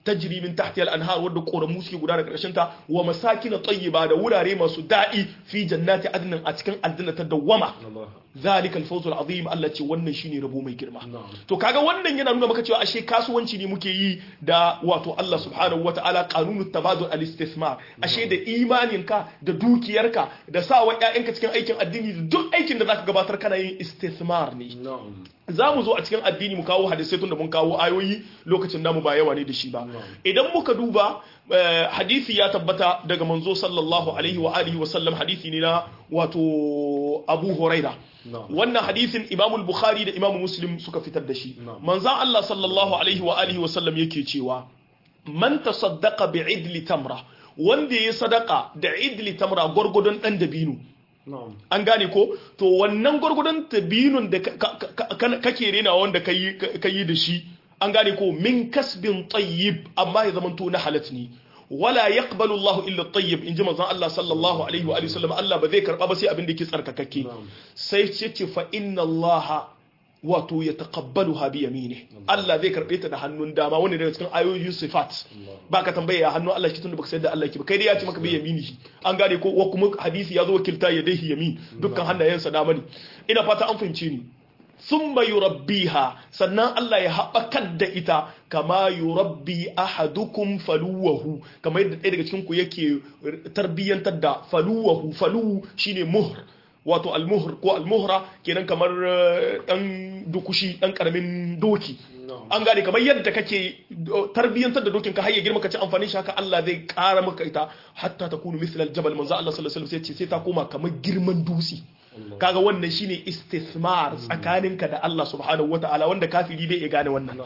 tajri min tahtiha al-anhar wadda koramu suke gudana karshen ta wa masakin tayyiba da wurare masu daɗi fi jannati adnin a cikin aljanna ta dawwama Allah zalikal fawzul azim Allah ce wannan shine rabo mai girma na'am to kaga wannan yana nuna maka cewa ashe kasuwanci ne muke yi da wato Allah subhanahu wataala qanunut tabadul al-istithmar ashe da imaninka da dukiyarka da sawa ƴaƴanka cikin aikin addini da duk aikin da zaka gabatar kana yin istithmar ne na'am za mu zo a cikin addini mu kawo hadisai tun da mun kawo ayoyi lokacin namu ba yawa ne da shi ba idan muka duba eh, hadisi ya tabbata daga manzo sallallahu alaihi wa alihi wa sallam hadisi ne na wato Abu Huraira na'am wannan hadisin Imam Bukhari da Imam Muslim suka fitar da shi Na'am. manzon Allah sallallahu alaihi wa alihi wa sallam yake cewa man tasaddaqa bi'idli tamra wanda ya sadaka da idli tamra gurgudun dan dabino na'am an gane ko to wannan gwargwadon tabinun da ka- ka- ka- kake rena wanda ka yi da shi an gane ko min kasbin tayyib amma ya zamanto na halat ne wala yaqbalu Allahu illa tayyib inji manzon Allah sallallahu alaihi wa alihi wasallam Allah ba zai karba ba sai abin da yake tsarkakakke Na'am. sai ce ce fa inna Allah wato ya taqabbaluha bi yamini Allah zai karbe ta da hannun dama wanda daga cikin ayoyin sifat ba ka tambaya ya hannun Allah shi tunda baka sayar da Allah ki ba kai dai ya ce maka bi yamini shi an gane ko wa kuma hadisi ya zo wakilta ya dai yamin dukkan hannayensa dama ne ina fata an fahimce ni thumma yurabbiha sannan Allah ya haɓakar da ita kama yurabbi ahadukum faluwahu kamar yadda ɗaya daga cikin ku yake tarbiyyantar da faluwahu faluwu shine muhr wato almuhr ko almuhra kenan kamar eh, dan dukushi dan karamin doki na'am an gane kamar yadda kake uh, tarbiyyantar da dokin ka har ya girma ka ci amfani shi haka Allah zai kara maka ita hatta ta kunu misal aljabal manzo Allah sallallahu alaihi wasallam sai ce sai ta koma kamar girman dutse kaga wannan shine istithmar tsakaninka da Allah subhanahu wataala wanda kafiri bai iya gane wannan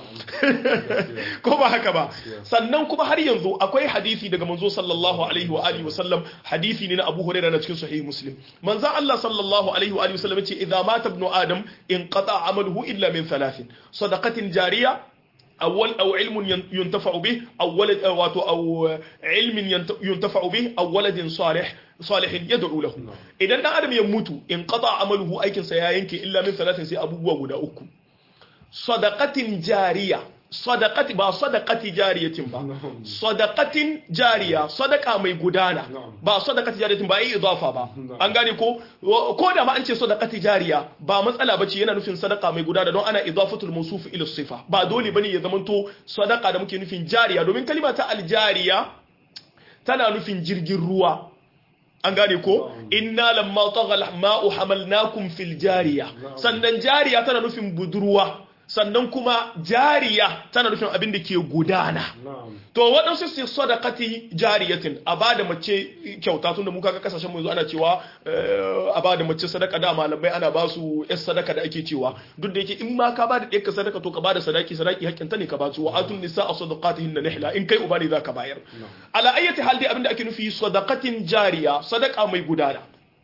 ko ba haka ba sannan kuma har yanzu akwai hadisi daga manzo sallallahu alaihi wa alihi wasallam hadisi ne na Abu Hurairah na cikin sahih Muslim manzo Allah sallallahu alaihi wa alihi wasallam yace idza mata ibnu adam inqata amaluhu illa min thalathin sadaqatin jariya أول أو علم ين- ينتفع به أو ولد أو أو علم ينت- ينتفع به أو ولد صالح صالح يدعو له إذا أن آدم يموت انقطع عمله أيكن سيأينك إلا من ثلاث سي أبو وغدا أكو صدقة جارية صدقة با صدقة جارية با نعم. صدقة جارية صدقة mai gudana نعم. ba sadaqati jariyatin ba yi idafa ba نعم. an gane ko ko da ma an ce sadaqati jariya ba matsala bace yana nufin sadaqa mai gudana don ana idafatul mawsuf ila sifa ba dole bane ya zamanto sadaqa da muke nufin jariya domin kalima ta aljariya tana nufin jirgin ruwa an gane ko inna lamma tagha al-ma'u hamalnakum fil jariya sannan jariya tana nufin budurwa sannan kuma jariya tana nufin abin da ke gudana na'am to waɗansu su sadaqati jariyatin a ba da mace kyauta tun da muka ga kasashen mu yanzu ana cewa eh, a ba da mace sadaka da malamai ana ba su yar sadaka da ake cewa duk da yake in ma ka ba da ɗaya sadaka to ka ba da sadaki sadaki hakkin ta ne ka ba su wa atun nisa a sadaqatihin nihla in kai uba ne za ka bayar ala ayyati hal dai abinda ake nufi sadaqatin jariya sadaka mai gudana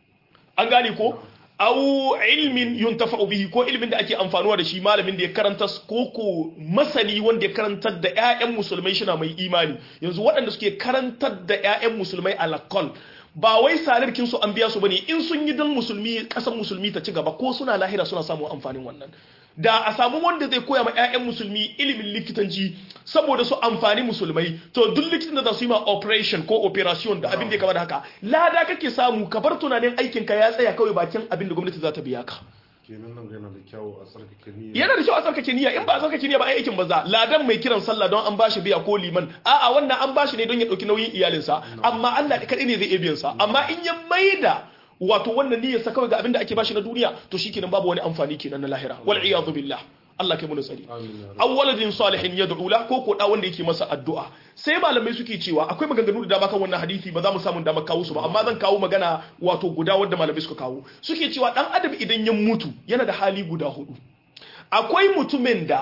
an gane ko au ilmin yuntafa'u bihi ko ilmin da ake amfanuwa da shi malamin da ya karanta ko ko masani wanda ya karantar da ƴaƴan musulmai shina mai imani yanzu waɗanda suke karantar da ƴaƴan musulmai alakol ba wai salarkin su an biya su bane in sun yi dan musulmi ƙasar musulmi ta ci gaba ko suna lahira suna samun amfanin wannan da a samu wanda zai koya ma 'ya'yan musulmi ilimin likitanci saboda su amfani musulmai to duk likitan da za su yi ma operation ko operation da abin da ya kama da haka lada kake samu ka bar tunanin aikin ka ya tsaya kawai bakin abin da gwamnati za ta biya ka kenan nan yana da kyau a tsarkake niyya yana da kyau a tsarkake niyya in ba a tsarkake niyya ba ai aikin banza ladan mai kiran sallah don an bashi biya ko liman a'a wannan an bashi ne don ya dauki nauyin iyalinsa amma Allah kadai ne zai iya biyan sa amma in ya maida wato wannan niyyar sa kawai ga abin da ake bashi na duniya to shikenan babu wani amfani kenan na lahira wal iyadu billah Allah kai mu tsari amin ya rabbi aw waladin salihin yad'u la ko ko da wanda yake masa addu'a sai malamai suke cewa akwai maganganu da dama kan wannan hadisi ba za mu samu dama kawo su ba amma zan kawo magana wato guda wanda malamai suka kawo suke cewa dan adam idan ya mutu yana da hali guda hudu akwai mutumin da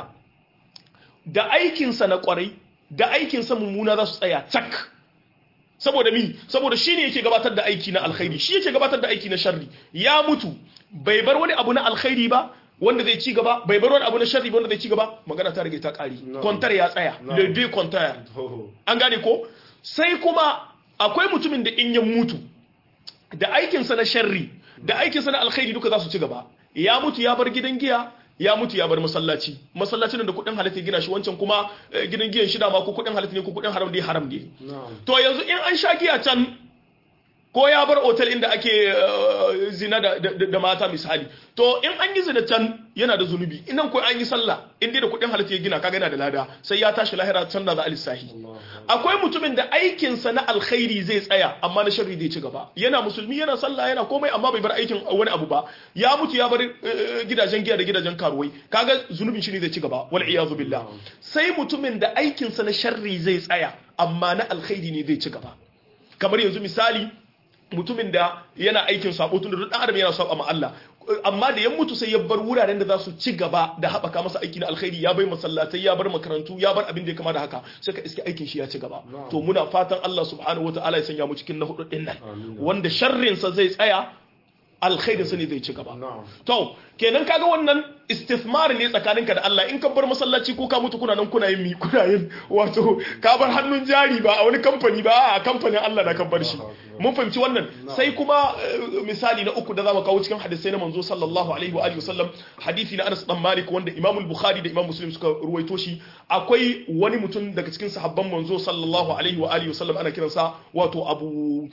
da aikinsa na kwarai da aikinsa mummuna za su tsaya cak saboda mi saboda shi ne yake gabatar da aiki na alkhairi shi yake gabatar da aiki na sharri ya mutu bai bar wani abu na alkhairi ba wanda zai ci gaba bai bar wani abu na sharri ba wanda zai ci gaba magana ta rage ta kari No. kwantar ya tsaya No. le deux compteur to an gane ko sai kuma akwai mutumin da in ya mutu da aikinsa na sharri da aikinsa na alkhairi duka za su ci gaba ya mutu ya bar gidan giya ya mutu ya bar masallaci masallacin da kuɗin halatta gina shi wancan kuma gidan giyan shida ma ko kuɗin halatta ne ko kuɗin haram dai haram ne to yanzu in an sha giya can ko ya bar otal inda ake zina da mata misali to in an yi zina can yana da zunubi inan ko an yi sallah in dai da kuɗin halatta ya gina kaga yana da lada sai ya tashi lahira can da za a lissahi akwai mutumin da aikinsa na alkhairi zai tsaya amma na sharri zai ci gaba yana musulmi yana sallah yana komai amma bai bar aikin wani abu ba ya mutu ya bar gidajen giya da gidajen karuwai kaga zunubin shi ne zai ci gaba wal iyazu billah sai mutumin da aikinsa na sharri zai tsaya amma na alkhairi ne zai ci gaba kamar yanzu misali mutumin da yana aikin sabo tun da duk adam yana saba ma Allah amma da ya mutu sai ya bar wuraren da za su ci gaba da haɓaka masa aiki na alkhairi ya bai masallatai ya bar makarantu ya bar abin da ya kama da haka sai ka iske aikin shi ya ci gaba to muna fatan Allah subhanahu wataala ya sanya mu cikin na hudu din nan wanda sharrin sa zai tsaya alkhairin sa ne zai ci gaba to kenan kaga wannan istithmar ne tsakaninka da Allah in ka bar masallaci ko ka mutu kuna nan kuna yin mi kuna yin wato ka bar hannun jari ba a wani kamfani ba a kamfanin Allah da kan bar shi mun fahimci wannan sai kuma misali na uku da zamu kawo cikin hadisai na manzo sallallahu alaihi wa alihi wasallam hadisi na Anas dan Malik wanda Imam al-Bukhari da Imam Muslim suka ruwaito shi akwai wani mutum daga cikin sahabban manzo sallallahu alaihi wa alihi wasallam ana kiransa wato Abu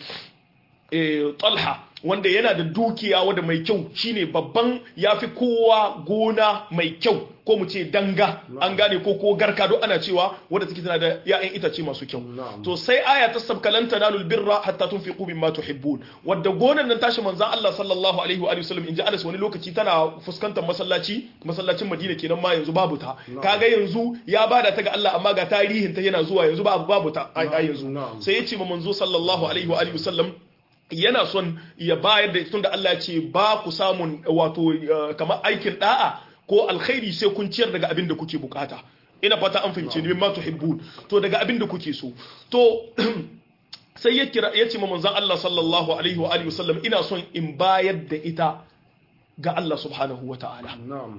Talha wanda yana da dukiya wadda mai kyau shine babban yafi kowa gona mai kyau ko mu ce danga an gane ko ko garka don ana cewa wadda take tana da ya'yan itace masu kyau to sai aya ta sabkalan tanalul birra hatta tunfiqu mimma tuhibbun wadda gonan nan tashi manzon Allah sallallahu alaihi wa alihi wasallam inji Anas wani lokaci tana fuskantar masallaci masallacin Madina kenan ma yanzu babu ta kaga yanzu ya bada ta ga Allah amma ga tarihin ta yana zuwa yanzu babu babu ta a yanzu sai ya ce ma manzo sallallahu alaihi wa alihi wasallam yana son ya bayar da tunda Allah ya ce ba ku samun wato kamar aikin da'a ko alkhairi sai kun ciyar daga abin da kuke bukata ina fata an fahimce ni mimma tuhibbun to daga abin da kuke so to sai ya kira ya ce ma manzon Allah sallallahu alaihi wa alihi wasallam ina son in bayar da ita ga Allah subhanahu wa ta'ala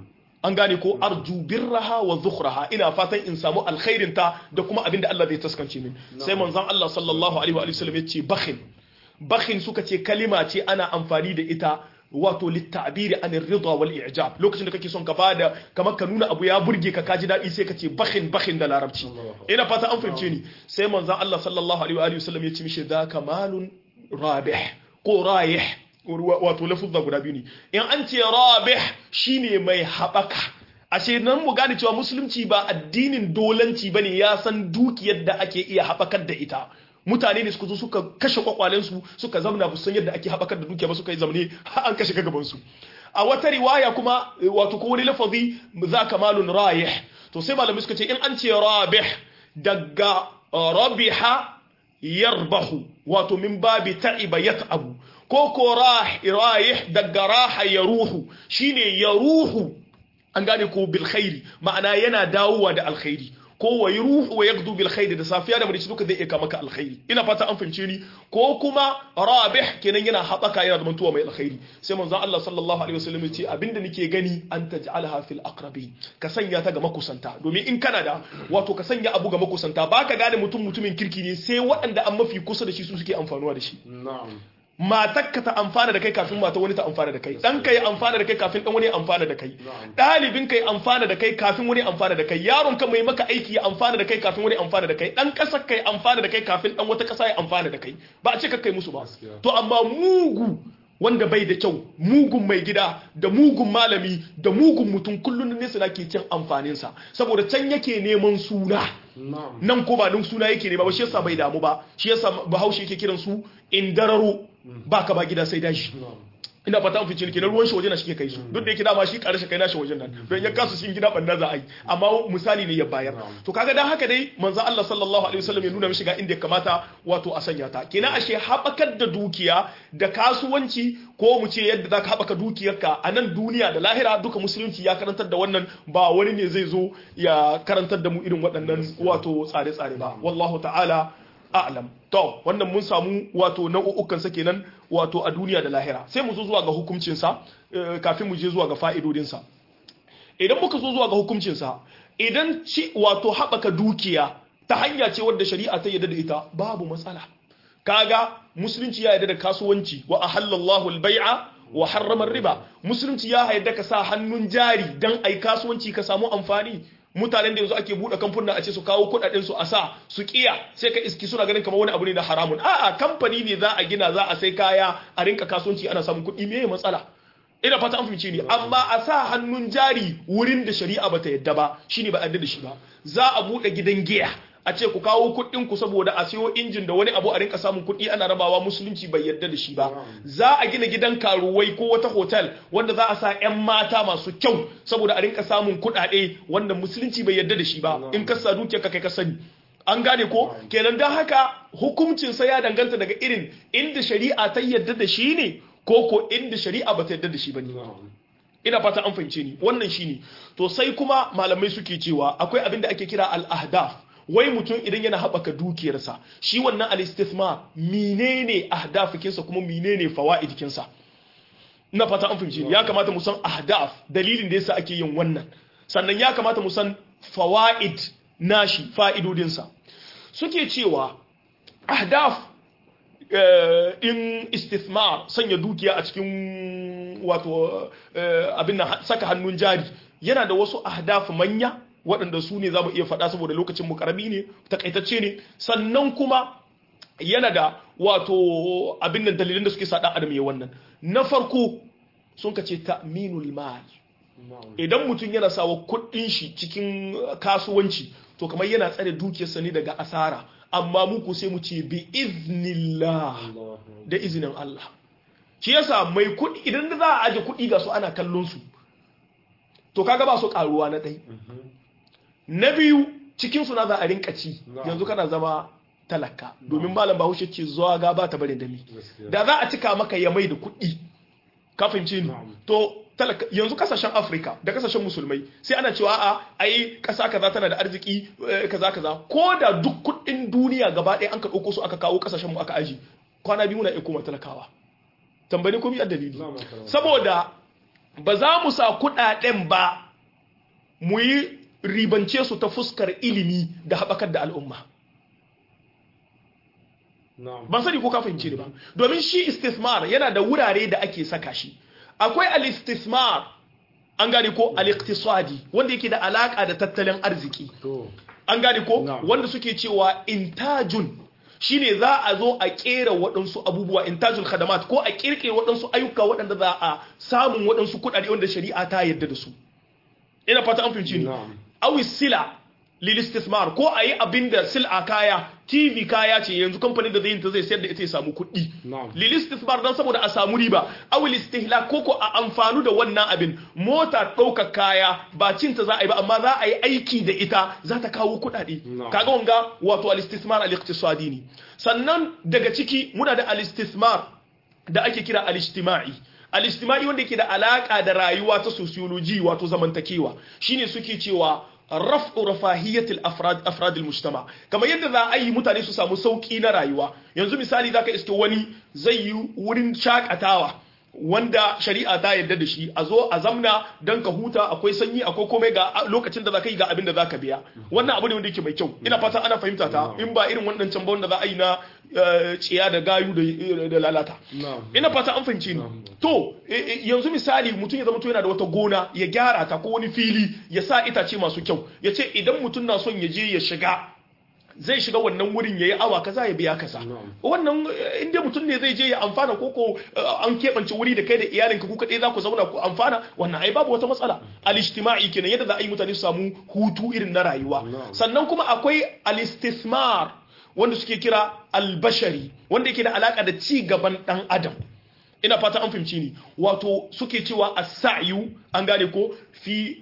an gane ko arju birraha wa zukhraha ina fatan in samu alkhairin ta da kuma abin da Allah zai taskance min sai manzon Allah sallallahu alaihi wa alihi wasallam ya ce bakhin bakhin suka ce kalima ce ana amfani da ita wato littabiri an ridwa wal i'jab lokacin da kake son ka bada kamar ka nuna abu ya burge ka kaji dadi sai ka ce bakhin bakhin da larabci ina fata an fahimce ni sai manzon Allah sallallahu alaihi wa alihi wasallam ya ce mishi da kamalun rabih ko rayih wato lafuzza guda biyu ne in an ce rabih shine mai habaka ashe nan mu gane cewa musulunci ba addinin dolanci bane ya san dukiyar da ake iya habakar da ita mutane ne suka zo suka kashe kwakwalensu suka zamna ba san yadda ake haɓakar da dukiya ba suka yi zamne har an kashe gabansu a wata riwaya kuma wato ko wani lafazi za ka malun rayih to sai malamai suka ce in an ce rabih daga rabiha yarbahu wato min babi ta'iba yat'abu ko ko rayih daga raha yaruhu shine yaruhu an gane ko bil khairi ma'ana yana dawowa da alkhairi ko wa ruhu wa yagdu bil khair da safiya da marici duka zai iya maka alkhairi ina fata an fahimce ni ko kuma rabih kenan yana habaka yana da mantuwa mai alkhairi sai manzon Allah sallallahu alaihi wasallam ya ce abinda nake gani an taj'alha fil aqrabi ka sanya ta ga makusanta domin in kana da wato ka sanya abu ga makusanta baka gane mutum mutumin kirki ne sai waɗanda an mafi kusa da shi su suke amfanuwa da shi na'am matakka ta amfana da kai kafin mata wani ta amfana da kai ɗanka ya amfana da kai kafin ɗan wani ya amfana da kai ɗalibin ka ya amfana da kai kafin wani amfana da kai yaron ka mai maka aiki ya amfana da kai kafin wani amfana da kai ɗan ƙasar ka ya amfana da kai kafin ɗan wata ƙasa ya amfana da kai ba a ce ka kai musu ba to amma mugu wanda bai da kyau mugun mai gida da mugun malami da mugun mutum kullum ne suna ke cin amfaninsa saboda can yake neman suna nan ko ba don suna yake ne ba shi yasa bai damu ba shi yasa bahaushe yake kiran su indararo baka ba gida sai dashi ina fata an fice kenan ruwan shi waje na shi ke kai su duk da yake dama shi karshe kai nashi wajen nan don ya kasu shi gida banda za a yi amma misali ne ya bayar to kaga dan haka dai manzo Allah sallallahu alaihi wasallam ya nuna mishi ga inda ya kamata wato a sanya ta kenan ashe habakar da dukiya da kasuwanci ko mu ce yadda zaka habaka dukiyarka a nan duniya da lahira duka musulunci ya karantar da wannan ba wani ne zai zo ya karantar da mu irin waɗannan wato tsare-tsare ba wallahu ta'ala a'lam to wannan mun samu wato nau'ukan sa kenan wato a duniya da lahira sai mu zo zuwa ga hukuncin sa kafin mu je zuwa ga fa'idodin sa idan muka zo zuwa ga hukuncin sa idan ci wato haɓaka dukiya ta hanya ce wadda shari'a ta yarda da ita babu matsala kaga musulunci ya yarda da kasuwanci wa ahallallahu al-bai'a wa harrama riba musulunci ya haida ka sa hannun jari dan ai kasuwanci ka samu amfani mutanen da yanzu ake buɗe kamfuna a ce su kawo kuɗaɗen su a sa su kiya sai ka iski suna ganin kamar wani abu ne na haramun a'a kamfani ne za a gina za a sai kaya a rinka kasuwanci ana samun kuɗi me matsala ina fata an fahimce ni amma a sa hannun jari wurin da shari'a bata yadda ba shine ba yadda da shi ba za a buɗe gidan giya a ce ku kawo kuɗin ku saboda a siyo injin da wani abu a rinka samun kuɗi ana rabawa musulunci bai yadda da shi ba za a gina gidan karuwai ko wata hotel wanda za a sa 'yan mata masu kyau saboda a rinka samun kuɗaɗe wanda musulunci bai yadda da shi ba in ka sa dukiyar ka kai ka sani an gane ko kenan don haka hukuncin sa ya danganta daga irin inda shari'a ta yadda da shi ne ko ko inda shari'a ba ta yadda da shi ba ne ina fata an fahimce ni wannan shine to sai kuma malamai suke cewa akwai abin da ake kira al-ahdaf wai mutum idan yana haɓaka dukiyarsa shi wannan al-istithma menene ahdafikinsa kuma menene fawaidikinsa ina fata an fahimce ni ya kamata mu san ahdaf dalilin da yasa ake yin wannan sannan ya kamata mu san fawaid nashi fa'idodinsa suke cewa ahdaf in istithmar sanya dukiya a cikin wato abin nan saka hannun jari yana da wasu ahdaf manya waɗanda su ne za mu iya faɗa saboda lokacin mu karami ne takaitacce ne sannan kuma yana da wato abin nan dalilin da suke sa ɗan adam ya wannan na farko sun ka ce ta'minul mal idan mutum yana sawa kuɗin shi cikin kasuwanci to kamar yana tsare dukiyarsa ne daga asara amma muku sai mu ce bi iznillah da izinin Allah shi yasa mai kuɗi idan za a aje kuɗi ga su ana kallon su to kaga ba su karuwa na ɗai na biyu cikin su na za a rinka ci yanzu kana zama talaka domin malam bahaushe ce zuwa ga ba ta barin dami da za a cika maka ya mai da kuɗi kafin ci to talaka yanzu kasashen afirka da kasashen musulmai sai ana cewa a ai kasa kaza tana da arziki kaza kaza ko da duk kuɗin duniya gaba ɗaya an ka ɗauko su aka kawo kasashen mu aka aji kwana biyu na iya koma talakawa tambayi ko a dalili saboda ba za mu sa kuɗaɗen ba mu yi ribance su ta fuskar ilimi da haɓakar da al'umma ban sani ko ka fahimce ni ba domin shi istismar yana da wurare da ake saka shi akwai al-istismar an gane ko al-iqtisadi wanda yake da alaka da tattalin arziki an gane ko wanda suke cewa intajun shine za a zo a kera waɗansu abubuwa intajul khadamat ko a kirkire waɗansu ayyuka waɗanda za a samun waɗansu kuɗaɗe wanda shari'a ta yarda da su ina fata an fahimci ni awi sila lil istismar ko ayi abinda sil'a kaya TV kaya ce yanzu kamfanin da zai yin ta zai sayar da ita ya samu kuɗi lil istismar dan saboda a samu riba awi istihlak ko ko a amfanu da wannan abin mota ɗaukar kaya ba cin ta za a yi ba amma za a yi aiki da ita za ta kawo kuɗaɗe kaga wanga wato al istismar al iqtisadi ne sannan daga ciki muna da al istismar da ake kira al ijtima'i al-ijtimai wanda yake da alaka da rayuwa ta sociology wato zamantakewa shine suke cewa raf'u rafahiyatil afrad afrad al-mujtama kamar yadda za a yi mutane su samu sauki na rayuwa yanzu misali zaka iske wani zai yi wurin shakatawa wanda shari'a ta yarda da shi a zo a zamna don ka huta akwai sanyi akwai komai ga lokacin da za ka yi ga abin da za ka biya wannan abu ne wanda yake mai kyau ina fata ana fahimta ta in ba irin wannan can wanda za a yi na ciya da gayu da lalata ina fata an fahimci ni to yanzu misali mutum ya zama to yana da wata gona ya gyara ta ko wani fili ya sa itace masu kyau ya ce idan mutum na son ya je ya shiga zai shiga wannan wurin ya yi awa kaza ya biya kaza wannan inda mutum ne zai je ya amfana ko ko an keɓance wuri da kai da iyalinka ku kaɗai za ku zauna ku amfana wannan ai babu wata matsala al-ijtima'i kenan yadda za a yi mutane su samu hutu irin na rayuwa sannan kuma akwai al-istismar wanda suke kira al-bashari wanda yake da alaka da ci gaban dan adam ina fata an fahimci ni wato suke cewa as-sa'yu an gane ko fi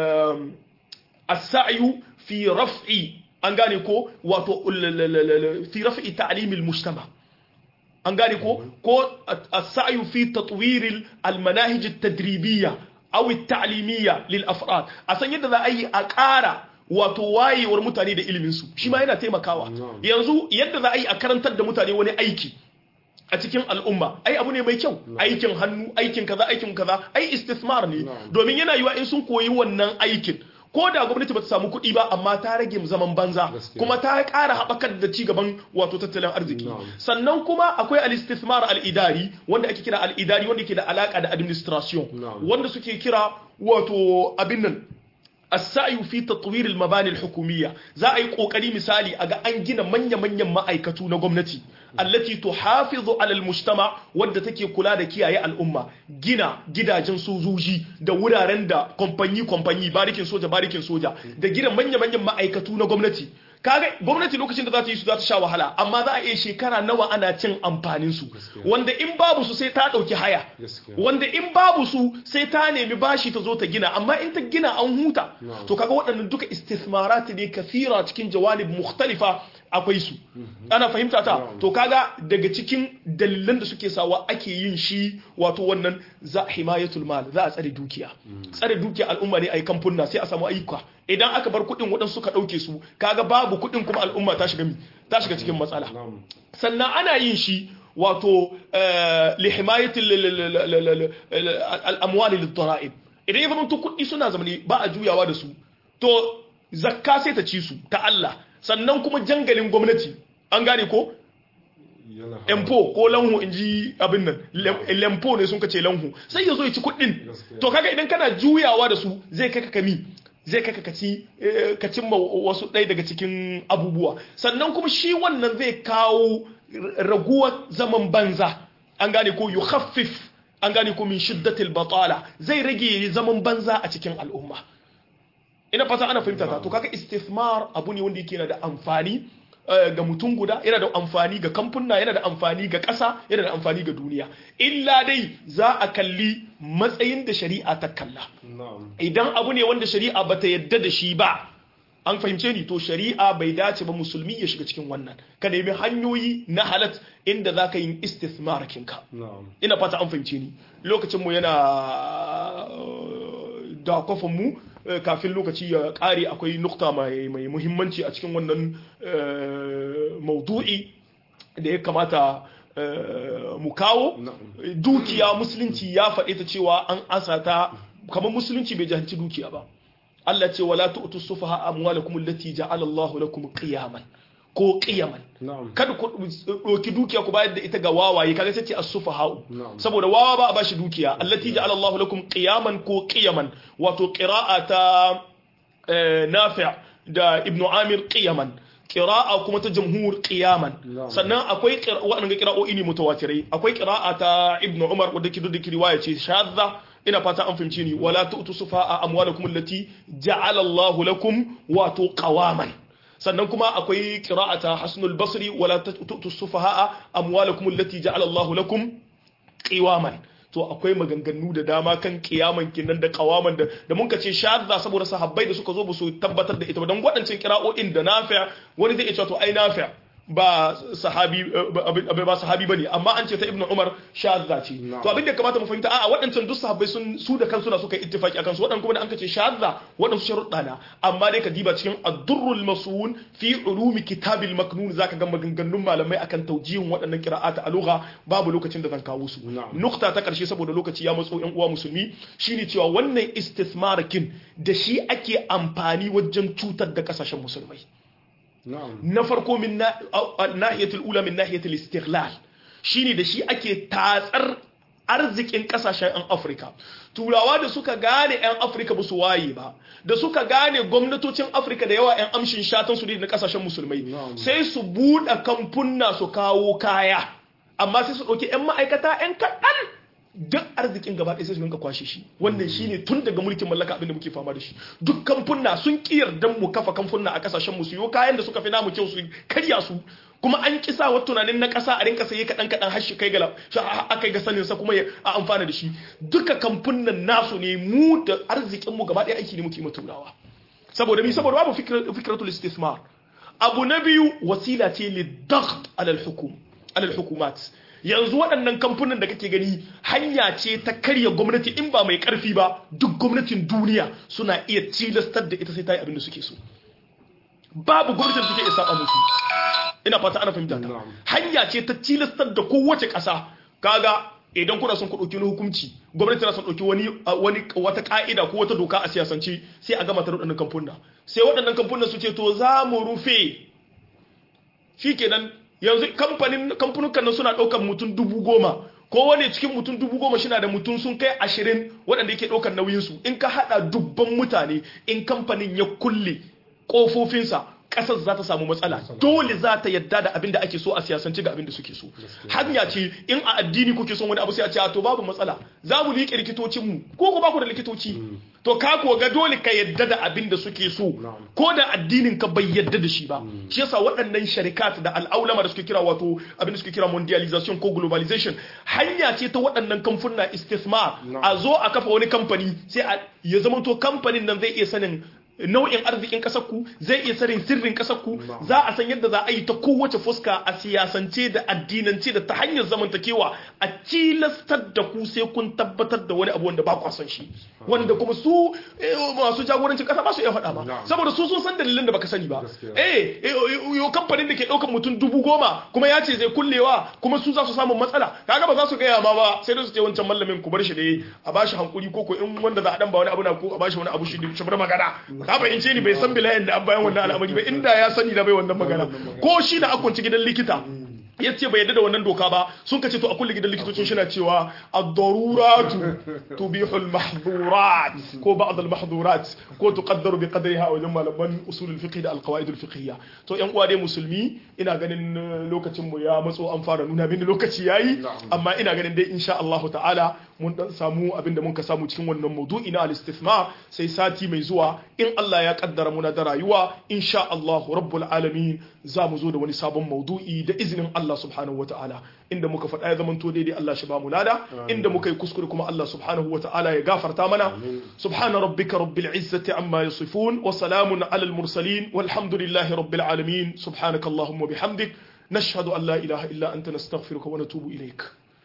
as-sa'yu fi raf'i an gane ko wato fi raf'i ta'limil mujtama an gane ko ko as-sa'yu fi tatwir al-manahij at-tadribiyya aw at-ta'limiyya lil afrad a san yadda za a yi a ƙara wato wayewar mutane da ilimin su shi ma yana taimakawa yanzu yadda za a yi a karantar da mutane wani aiki a cikin al'umma ai abu ne mai kyau aikin hannu aikin kaza aikin kaza ai istismar ne domin yana yiwa in sun koyi wannan aikin ko da gwamnati bata samu kuɗi ba amma ta rage zaman banza Gaskiya. kuma ta ƙara haɓakar da ci gaban wato tattalin arziki Na'am. sannan kuma akwai al-istithmar al-idari wanda ake kira al-idari wanda ke da alaka da administration Na'am. wanda suke kira wato abin nan السعي في تطوير المباني الحكومية za a yi kokari misali a ga an gina manya-manyan ma'aikatu na gwamnati allati tuhafizu alal mujtama wadda take kula da kiyaye al'umma gina gidajen sojoji da wuraren da kamfanyi kamfanyi barikin soja barikin soja da gina manya-manyan ma'aikatu na gwamnati kaga gwamnati lokacin da za ta yi su za ta sha wahala amma za a iya shekara nawa ana cin amfanin su Gaskiya. wanda in babu su sai ta dauki haya Gaskiya. wanda in babu su sai ta nemi bashi ta zo ta gina amma in ta gina an huta Na'am. to kaga waɗannan duka istithmarat ne kathira cikin jawanib mukhtalifa akwai su ana fahimta ta Na'am. to kaga daga cikin dalilan da suke sawa ake yin shi wato wannan za himayatul mal za a tsare dukiya tsare dukiya al'umma ne a yi kamfunna sai a samu ayyuka idan aka bar kuɗin waɗansu suka ɗauke su kaga babu kuɗin kuma al'umma ta shiga mi ta shiga cikin matsala Na'am. sannan ana yin shi wato eh, lihimayatil al'amwali littara'ib idan ya zama to kuɗi suna zamani ba a juyawa da su to zakka sai ta ci su ta Allah sannan kuma jangalin gwamnati an gane ko Yana empo ko lanhu in ji abin nan lem- lempo ne sun kace lanhu sai ya zo ya ci kuɗin Gaskiya. to kaga idan kana juyawa da su zai kai ka kami zai kai ka kaci eh, ka cimma wasu ɗaya daga cikin abubuwa sannan kuma shi wannan zai kawo r- raguwar zaman banza an gane ko yukhaffif an gane ko min shiddatil batala zai rage zaman banza a cikin al'umma ina fata ana fahimta ta to kaga istithmar abu ne wanda yake yana da amfani eh, ga mutum guda yana da amfani ga kamfuna yana da amfani ga ƙasa yana da amfani ga duniya illa dai za a kalli matsayin da shari'a ta kalla Na'am. idan abu ne wanda shari'a bata yadda da shi ba an fahimce ni to shari'a bai dace ba musulmi ya shiga cikin wannan ka nemi hanyoyi na halat inda za ka yi istithmar kinka Na'am. ina fata an fahimce ni lokacinmu yana eh, da kwafinmu eh, kafin lokaci ya kare akwai nukta mai mai muhimmanci a cikin wannan eh, maudu'i da ya kamata eh, mu kawo Na'am. dukiya musulunci ya faɗi ta cewa an asa ta kamar musulunci bai jahilci dukiya ba Allah ce wala tu'tu sufaha amwalakum allati ja'ala Allahu lakum qiyaman ko qiyaman Na'am. kada ku ɗauki dukiya ku bayar da ita ga wawaye kaga sai ce as-sufaha'u Na'am. saboda wawa ba a bashi dukiya allati ja'ala Allahu lakum qiyaman ko qiyaman wato qira'a ta eh, Nafi' da Ibn Amir qiyaman qira'a kuma ta jamhur qiyaman Na'am. sannan akwai qira- waɗannan qira'o'i ne mutawatirai akwai qira'a ta Ibn Umar wadda ke da riwaya ce shadda ina fata an fahimce ni wala tu'tu sufa'a amwalakum allati ja'ala Allahu lakum wato qawaman sannan kuma akwai qira'ata Hasnul Basri wala tu'tu sufaha'a amwalakum allati ja'ala Allahu lakum qiwaman to akwai maganganu da dama kan kiyaman kinan da kawaman da da mun ce shadda saboda sahabbai da suka zo ba su tabbatar da ita ba dan waɗancan kira'o'in da nafi' wani zai iya cewa to ai nafi' ba sahabi ba ba sahabi bane amma an ce ta ibnu umar shadda ce to abin da kamata mu fahimta a'a waɗancan duk sahabbai sun su da kansu na suka yi ittifaki akan su waɗannan kuma da an ce shadda waɗansu sharuɗa na amma dai ka diba cikin ad-durrul masun fi ulumi kitabil maknun zaka ga maganganun malamai akan taujihin waɗannan qira'ata a lugha babu lokacin da zan kawo su Na'am. nukta ta karshe saboda lokaci ya matso yan uwa musulmi shine cewa wannan istithmarakin da shi ake amfani wajen cutar da kasashen musulmai Na'am. na farko min na- au- a- nahiyatul ula min nahiyatul istighlal shine da shi ake tatsar arzikin kasashen 'yan afirka turawa da suka gane 'yan afirka ba su waye ba da suka gane gwamnatocin afirka da yawa 'yan amshin shatan su ne na kasashen musulmai Na'am. sai su buɗe kamfunna su kawo kaya amma sai su ɗauki 'yan ma'aikata 'yan kaɗan duk arzikin gaba ɗaya sai su rinka kwashe shi wannan shine tun daga mulkin mallaka abin da muke fama da shi duk kamfunna sun kiyar dan mu kafa kamfunna a kasashen mu su yo kayan da suka fi namu kyau su karya su kuma an kisa wa tunanin na ƙasa a rinka saye kaɗan kaɗan har shi kai ga a kai ga sanin sa kuma ya a amfana da shi duka kamfunnan nasu ne mu da arzikin mu gaba ɗaya aiki ne muke ma turawa saboda mi saboda babu fikra- fikratul istismar abu na biyu wasila ce lidaght alal hukum alal hukumat yanzu waɗannan kamfanin da kake gani hanya ce ta karya gwamnati in ba mai ƙarfi ba duk gwamnatin duniya suna iya tilastar da ita sai ta yi abin da suke so babu gwamnatin da take iya saba musu ina fata ana fahimta ta Na'am. hanya ce ta tilastar da kowace ƙasa kaga idan kuna son ku ɗauki wani hukunci gwamnati tana son ɗauki wani wani wata ka'ida ko wata doka a siyasance sai a gama ta waɗannan kamfuna sai waɗannan kamfunan su ce to za mu rufe shikenan yanzu kamfanin kamfanukan nan suna ɗaukar mutum dubu goma ko wani cikin mutum dubu goma shi da mutum sun kai ashirin waɗanda yake ɗaukar nauyinsu in ka haɗa dubban mutane in kamfanin ya kulle ƙofofinsa ƙasar za ta samu matsala dole za ta yadda da abin da ake so a siyasance ga abin da suke so hanya ce in a addini kuke son wani abu sai a ce a to babu matsala za mu liƙe likitocinmu ko ku ba ku da likitoci to ka ko ga dole ka yadda da abin da suke so ko da addinin ka bai yadda da shi ba shi yasa waɗannan sharikat da al'aulama da suke kira wato abin da suke kira mondialization ko globalization hanya ce ta waɗannan kamfuna istismar a zo a kafa wani kamfani sai ya zama to kamfanin nan zai iya sanin nau'in arzikin ƙasar ku zai iya sanin sirrin ƙasar ku za a san yadda za a yi ta kowace fuska a siyasance da addinance da ta hanyar zamantakewa a tilastar da ku sai kun tabbatar da wani abu wanda ba ku san shi wanda kuma su masu jagorancin ƙasa ba su iya faɗa ba saboda su sun san dalilin da baka sani ba eh yo kamfanin da ke ɗaukar mutum dubu goma kuma ya ce zai kullewa kuma su za su samu matsala kaga ba za su gaya ma ba sai da su ce wancan mallamin ku bar shi da a bashi hankuri ko ko in wanda za a dan ba wani abu na ko a bashi wani abu shi shi bar magana ka fahimce ni bai san bilayen da an bayan wannan al'amari ba inda ya sani da bai wannan magana ko shi na akwance gidan likita ya ce bai yadda da wannan doka ba sun kace to a kulle gidan likitocin shi na cewa ad-daruratu tubihu al-mahdhurat ko ba'd al-mahdhurat ko tuqaddaru bi qadriha wajen malaman usul al-fiqh da al-qawaid al-fiqhiyya to yan uwa dai musulmi ina ganin lokacin mu ya matso an fara nuna mini lokaci yayi amma ina ganin dai insha Allah ta'ala mun dan samu abinda mun ka samu cikin wannan maudu'i na al-istithma sai sati mai zuwa in Allah ya kaddara muna da rayuwa insha Allah rabbul alamin za mu zo da wani sabon maudu'i da izinin Allah subhanahu wata'ala inda muka faɗa ya zamanto daidai Allah shi ba mu lada inda muka yi kuskure kuma Allah subhanahu wata'ala ya gafarta mana subhana rabbika rabbil izzati amma yasifun wa salamun alal mursalin walhamdulillahi rabbil alamin subhanaka allahumma bihamdik nashhadu an la ilaha illa anta nastaghfiruka wa natubu ilaik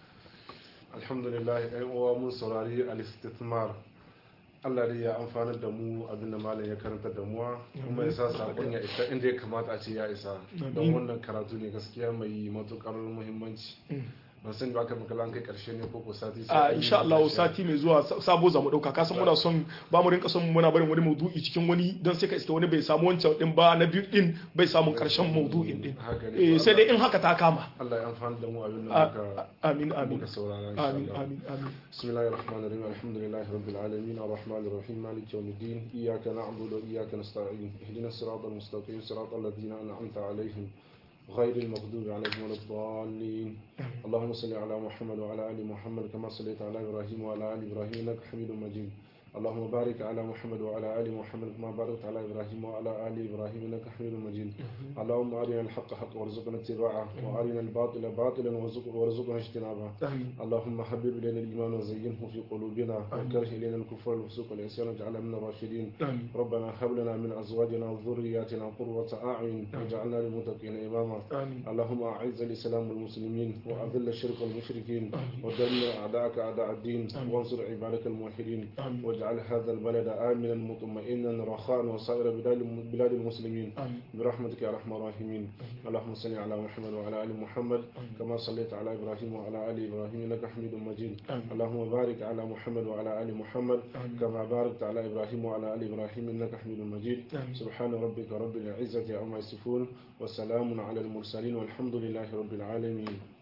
alhamdulillah ai uwa mun saurari al-istithmar Allah dai ya amfanar da mu abin da malam ya karanta da muwa kuma ya sa sakon ya isa inda ya kamata a ce ya isa don wannan karatu ne gaskiya mai matukar muhimmanci ban san ba ka makala kai karshe ne ko ko sati a insha Allah sati mai zuwa sabo za mu dauka kasan muna son ba mu rinka son muna barin wani maudu'i cikin wani don sai ka iska wani bai samu wancan din ba na biyu din bai samu karshen maudu'in din eh sai dai in haka ta kama Allah ya amfana da mu abin da muka amin amin muka saurara amin amin amin bismillahir rahmanir rahim alhamdulillahi rabbil alamin arrahmanir rahim maliki yawmiddin iyyaka na'budu wa iyyaka nasta'in ihdinas siratal mustaqim siratal ladzina an'amta alaihim غير المغضوب عليهم ولا الضالين اللهم صل على محمد وعلى ال محمد كما صليت على ابراهيم وعلى ال ابراهيم انك حميد مجيد اللهم بارك على محمد وعلى ال محمد كما باركت على ابراهيم وعلى ال ابراهيم انك حميد مجيد اللهم ارنا الحق حقا وارزقنا اتباعه وارنا الباطل باطلا وارزقنا اجتنابه اللهم حبب الينا الايمان وزينه في قلوبنا وكره الينا الكفر والفسوق والعصيان واجعلنا من الراشدين ربنا هب لنا من ازواجنا وذرياتنا قرة اعين واجعلنا للمتقين اماما اللهم اعز الاسلام والمسلمين واذل الشرك والمشركين ودمر اعداءك اعداء الدين وانصر عبادك الموحدين واجعل هذا البلد آمنا مطمئنا رخاء وسائر بلاد المسلمين آمين. برحمتك يا ارحم الراحمين اللهم صل على محمد وعلى ال محمد كما صليت على ابراهيم وعلى ال ابراهيم انك حميد مجيد آمين. اللهم بارك على محمد وعلى ال محمد آمين. كما باركت على ابراهيم وعلى ال ابراهيم انك حميد مجيد آمين. سبحان ربك رب العزه عما يصفون وسلام على المرسلين والحمد لله رب العالمين